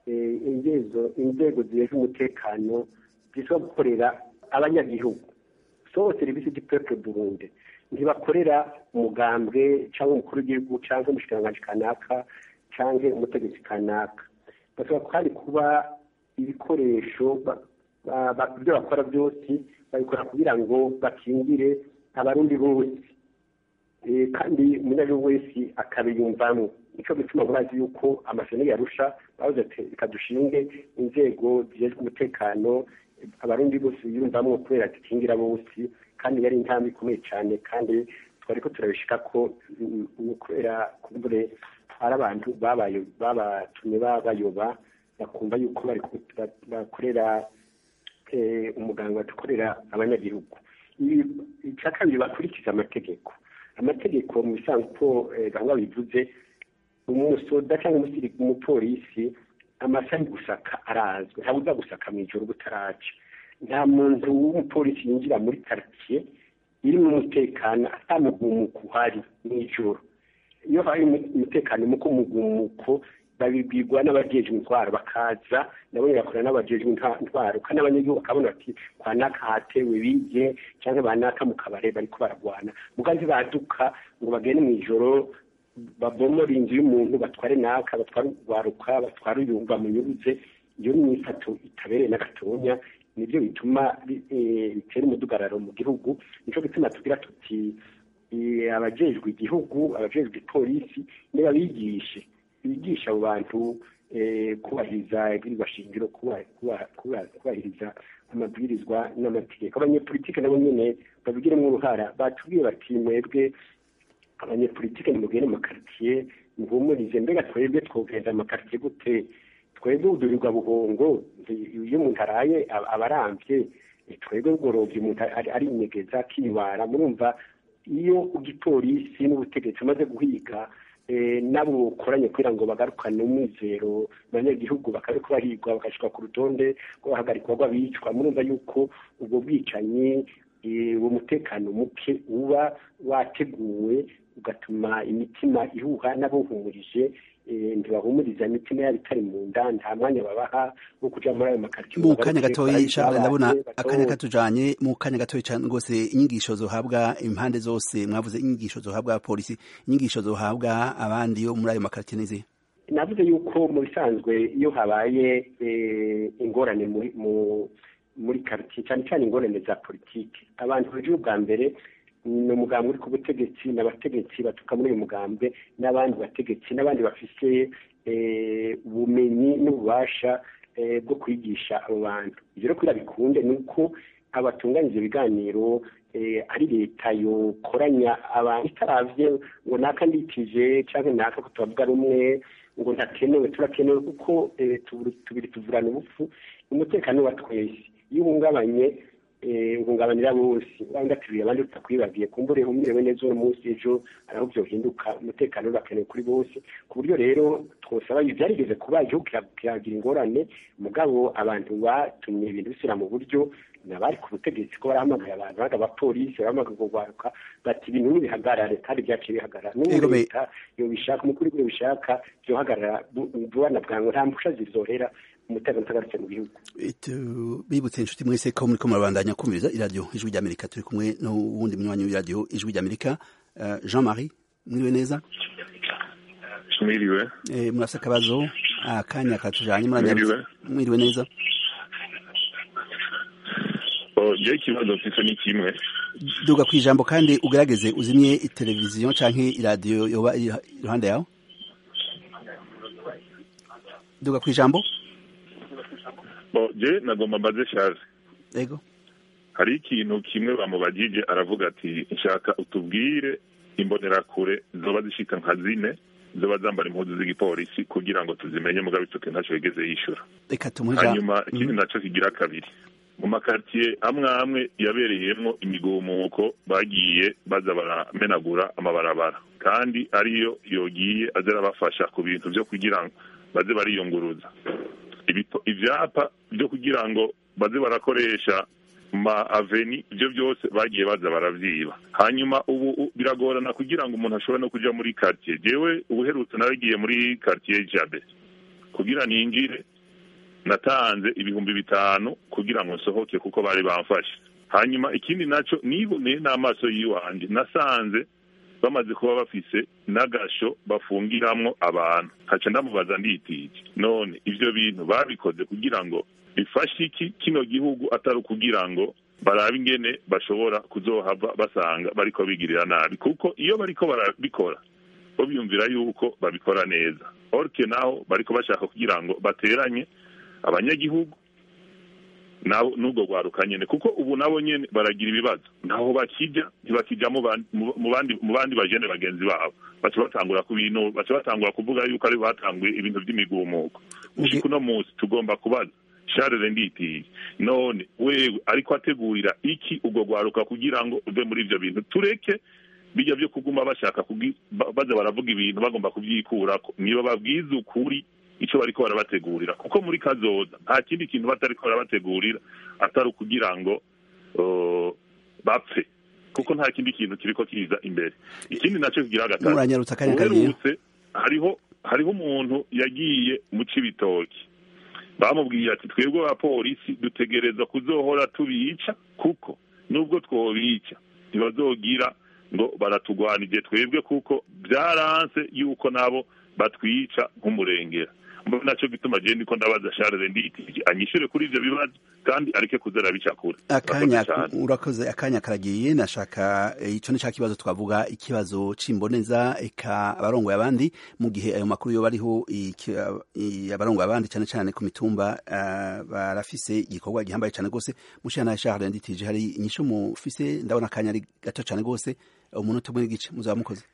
inzego zijejwe umutekano zishobora gukorera abanyagihugu so serivisi du peuple burundi ntibakorera umugambwe cyangwa umukuru w'igihugu cyangwa umushikiranganji kanaka cyangwa umutegetsi kanaka bashobora kandi kuba ibikoresho ibyo bakora byose babikora kugira ngo bakingire abarundi bose kandi umunyagihugu wese akabiyumvamo nicyo gituma murazi yuko amashyano yarusha bavuze ati reka dushinge inzego zijejwe umutekano abarundi bose biyumvamo kubera dukingira bose kandi yari intambwe ikomeye cyane kandi twari ko turabishika ko kubera kumbure hari abantu babatumye babayoba bakumva yuko bari bakorera umuganga badukorera abanyagihugu icya kabiri bakurikiza amategeko amategeko mu bisanzwe uko gahunda bivuze umusoda cyangwa umupolisi amasaha yo gusaka arazwi ntabwo uza gusaka mu ijoro butaraca nta muntu w'umupolisi yinjira muri karitsiye irimo umutekano atamugumuko uhari mu ijoro iyo hari umutekano muko mugumuko babibwirwa n'abajejwe intwaro bakaza nabo bakora n'abajejwe intwaro kandi abanyagihugu bakabona bati kwa naka hatewe bige cyangwa banaka mu kabare bariko baragwana mugazi baduka ngo bagende mu ijoro babomora inzu y'umuntu batware naka batware urwaruka batware uyumva munyuruze iyo ni imyifato itabereye n'agatonya nibyo bituma bitera umudugararo mu gihugu nico gituma tugira tuti abajejwe igihugu abajejwe ipolisi niba bigishe bigisha abo bantu kubahiriza ibwirizwa shingiro kubahiriza amabwirizwa n'amategeko abanyepolitike nabo nyene babigiremo uruhara batubwiye bati mwebwe abanyepolitike nimugende mu makaritiye muhumurize mbega twebwe twogenda amakaritiye gute twebwe udurirwa buhongo iyo umuntu araye aba arambye twebwe bugorobye umuntu ari inyegeza akibara murumva iyo igipolisi n'ubutegetsi umaze guhiga nabo bukoranye kugira ngo bagarukane umwizero abanyagihugu bakariko bahigwa bagashika ku rutonde rwo bahagarikwa rw'abicwa murumva yuko ubwo bwicanyi uwo mutekano muke uba wateguwe ugatuma imitima ihuha n'abawuhumurije ntibahumuriza imitima yabo itari mu nda nta mwanya babaha wo kuja muri ayo makaritsiye mu kanya gatoyi Charles ndabona akanya katujanye mu kanya gatoyi cyane rwose inyigisho zohabwa impande zose mwavuze inyigisho zohabwa polisi inyigisho zohabwa abandi yo muri ayo makaritsiye n'izihe navuze yuko mu bisanzwe iyo habaye ingorane muri karitsiye cyane cyane ingorane za politiki abantu hejuru bwa mbere ni umugambi uri ku butegetsi n'abategetsi baturuka muri uyu mugambwe n'abandi bategetsi n'abandi bafite ubumenyi n'ububasha bwo kwigisha abo bantu ibyo rero kugira bikunde ni uko abatunganyije ibiganiro ari leta yokoranya abantu itaravye ngo naka ndikije cyangwa naka ko tubavuga rumwe ngo ntakenewe turakenewe kuko tubiri tuvurana ubupfu umutekano wa twese iyo uhungabanye uhungabanira bose wenda tubiri abandi tutakwibagiye kumbure umerewe neza uno munsi ejo araho byohinduka umutekano urakenewe kuri bose ku buryo rero twosaba byarigeze kuba igihugu kiragira ingorane mugabo abantu batumye ibintu bisubira mu buryo nabari ku butegetsi ko barahamagaye abantu baga abapolisi barahamagaye kugwaruka bati ibintu ntibihagarare kandi byaciye bihagarara n'ubu leta iyo bishaka umukuru w'igihugu bishaka byohagarara vuba na bwangu nta mpusha zizohera umutekano utagarutse mu gihugu bibutse inshuti mwese ko muriko murabandanya kumviriza iradiyo ijwi ry'amerika turi kumwe n'uwundi munywanyi w'iradiyo ijwi ry'amerika jean marie mwiriwe neza mwiriwe murafite akabazo akanya katujanye mwiriwe neza je ikibazo mfise ni kimwe duga ku ijambo kandi ugerageze uzimye iteleviziyo canke iradiyo yoba iruhande yawe duga ku ijambo bo je nagomba mbaze shaje yego hari ikintu kimwe bamubajije aravuga ati nshaka utubwire imbonerakure zoba zishika nka zine zoba zambara impuzu z'igipolisi kugira ngo tuzimenye mugabo itoke ntaco yigeze yishura reka tumuhe hanyuma ikindi naco kigira kabiri mu makartiye amwe amwe yabereyemwo imigumuko bagiye baza baramenagura amabarabara kandi ariyo yogiye aza arabafasha ku bintu vyo kugira ngo baze bariyunguruza ivyapa vyo kugira ngo baze barakoresha ma aveni ibyo byose bagiye baza baravyiba hanyuma ubu u- biragorana kugira ngo umuntu ashobore no kuja muri quartier jewe ubuherutse naragiye muri quartier jabe kugira ninjire natanze ibihumbi bitanu kugira ngo nsohoke kuko bari bamfashe hanyuma ikindi naco niboneye n'amaso yiwanje nasanze bamaze kuba bafise n'agasho bafungiramwo abantu haca ndamubaza nditije none ivyo bintu babikoze kugira ngo bifashe iki kino gihugu atari ukugira ngo barabe ingene bashobora kuzohava basanga bariko bigirira nabi kuko iyo bariko barabikora bo biyumvira yuko babikora neza orke naho bariko bashaka kugira ngo bateranye abanyagihugu nabo n'ubwo rwaruka nyene kuko ubu nabo nyene baragira ibibazo naho bakija ntibakija mu ban- mu- mu bandi mu bandi bajene bagenzi babo baca batangura ku bintu baca batangura kuvuga yuko ari batanguye ibintu vy'imigumuko ushika uno munsi tugomba kubaza Charles Nditiye none wewe ariko ategurira iki ubwo rwaruka kugira ngo uve muri ivyo bintu tureke bijya byo kuguma bashaka kugi- ba- baza baravuga ibintu bagomba kubyikurako niba babwiza ukuri icyo bariko barabategurira kuko muri kazoza nta kindi kintu batariko barabategurira atari ukugira ngo uh, bapfe kuko nta kindi kintu kiriko kiza imbere ikindi nacyo kigira gatatu muranyarutsa akanya kagiye uherutse hariho hariho umuntu yagiye mu cibitoki bamubwiye ati twebwe abapolisi dutegereza kuzohora tubica kuko nubwo twobica ntibazogira ngo baratugwanije twebwe kuko byaranse yuko nabo batwica nk'umurengera mbona naco gituma je ndiko ndabaza Charles Nditije anyishure kuri ivyo bibazo kandi areke kuzera bicakura akanya urakoze akanya karagiye nashaka eh, ico ni ca kibazo twavuga ikibazo c'imboneza eka abarongoye abandi mu gihe ayo makuru yo bariho iki- i- abarongoye abandi cane cane ku mitumba ah, barafise igikorwa gihambaye cane gose mushana Charles Nditije hari inyisho mufise ndabona akanya ari gato cane gose umunota umwe n'igice muzaba mukoze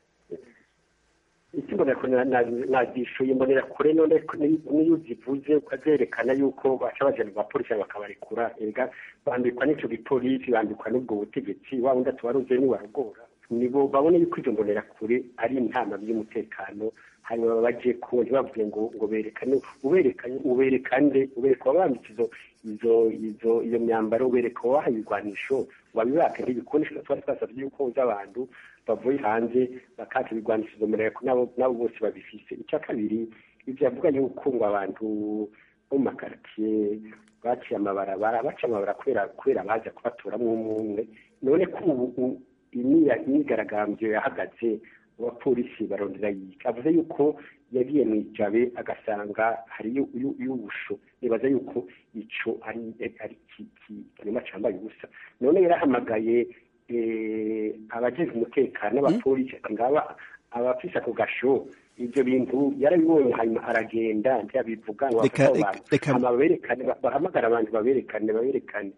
ikimbonera kure nagishuye imbonera kure none ko ni- niyo uzivuze ukazerekana yuko baca bajana mu bapolisi bakabarekura ega bambikwa n'ico gipolisi bambikwa n'ubwo butegetsi wa wundi atubaruze niwarugora nibo babone yuko izo mbonera kure ari intama by'umutekano hanyuma baje ku ntibavuge ngo ngo berekane uberekanye uberekane ubereka wabambitse izo izo izo iyo myambaro ubereka wabaha ibigwanisho wabibaka ntibikoresho twari twasavye yuko uza abantu bavuye hanze bakaka ibigwanisho izo mbonera kure nabo nabo bose babifise icya kabiri ivyo yavuga yuko ngo abantu bo mu makaritiye baciye amabarabara baca amabara kubera kubera baza kubaturamwo umwe umwe none ko ubu u- imyiya- imyigaragambyo yahagaze abapolisi barondera yika avuze yuko yagiye mu ijabe agasanga hariyo uyu- y'ubusho nibaza yuko ico ari ari ki- ki- ikinyoma cambaye ubusa none yarahamagaye eh, abajejwe umutekano n'abapolisi ati ngaba abafise ako gasho ivyo bintu yarabibonye hanyuma aragenda ntiyabivuga ngo Reka- bafate abo bantu. reka- hama baberekane ba- bahamagara abantu baberekane baberekane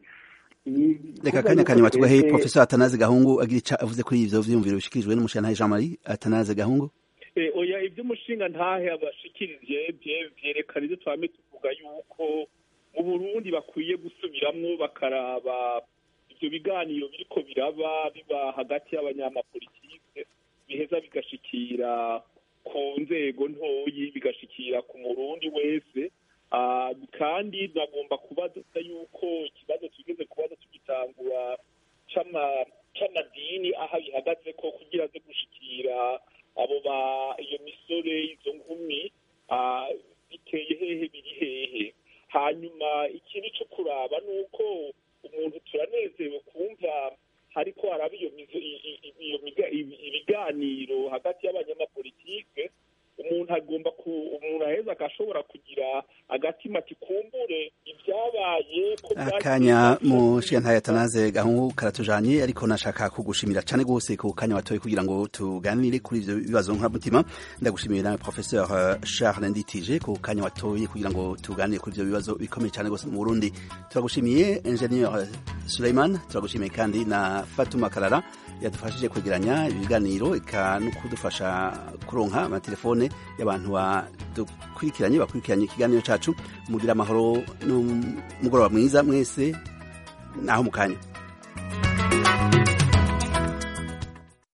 I- reka kuvuga akanya yuko kanyuma tugahe twebwe- professor Atanaze Gahungu agira ico avuze kuri ivyo vyiyumviro bishikirijwe n'umushana Jean Marie Atanaze Gahungu Eh, oya iby'umushinga ntahe abashikirije bye- vyerekana ivyo twame tuvuga yuko mu burundi bakwiye gusubiramwo bakaraba ivyo biganiro biriko biraba biba hagati y'abanyamapolitike biheza bigashikira ku nzego ntoyi bigashikira ku murundi wese Ah, kandi nagomba kubaza yuko ikibazo tugeze kubaza tugitangura c'ama- c'amadini aho bihagaze ko kugira aze gushikira abo ba iyo misore izo nkumi ah, biteye hehe biri hehe hanyuma ikindi cyo kuraba ni uko umuntu turanezerewe kumva hariko haraba iyo mizo- i- i- i- iyo miga- ibi- ibiganiro hagati y'abanyamapolitike umuntu agomba ku umuntu aheza agashobora kugira agatima ati kumbure ibyabaye ko akanya mushana Atanaze Gahungu karatujanye ariko nashaka kugushimira cane gose ku kanya watoye kugira ngo tuganire kuri ivyo bibazo nk'amutima ndagushimiye nawe professeur eh, Charles Nditije ku kanya watoye kugira ngo tuganire kuri ivyo bibazo bikomeye cane gose mu Burundi turagushimiye ingenieur eh, Suleiman turagushimiye kandi na Fatuma Karara yadufashije kwegeranya ibiganiro eka no kudufasha kuronka amatelefone y'abantu badukurikiranye bakurikiranye ikiganiro cacu mugira amahoro n'umugoroba mwiza mwese naho mu kanya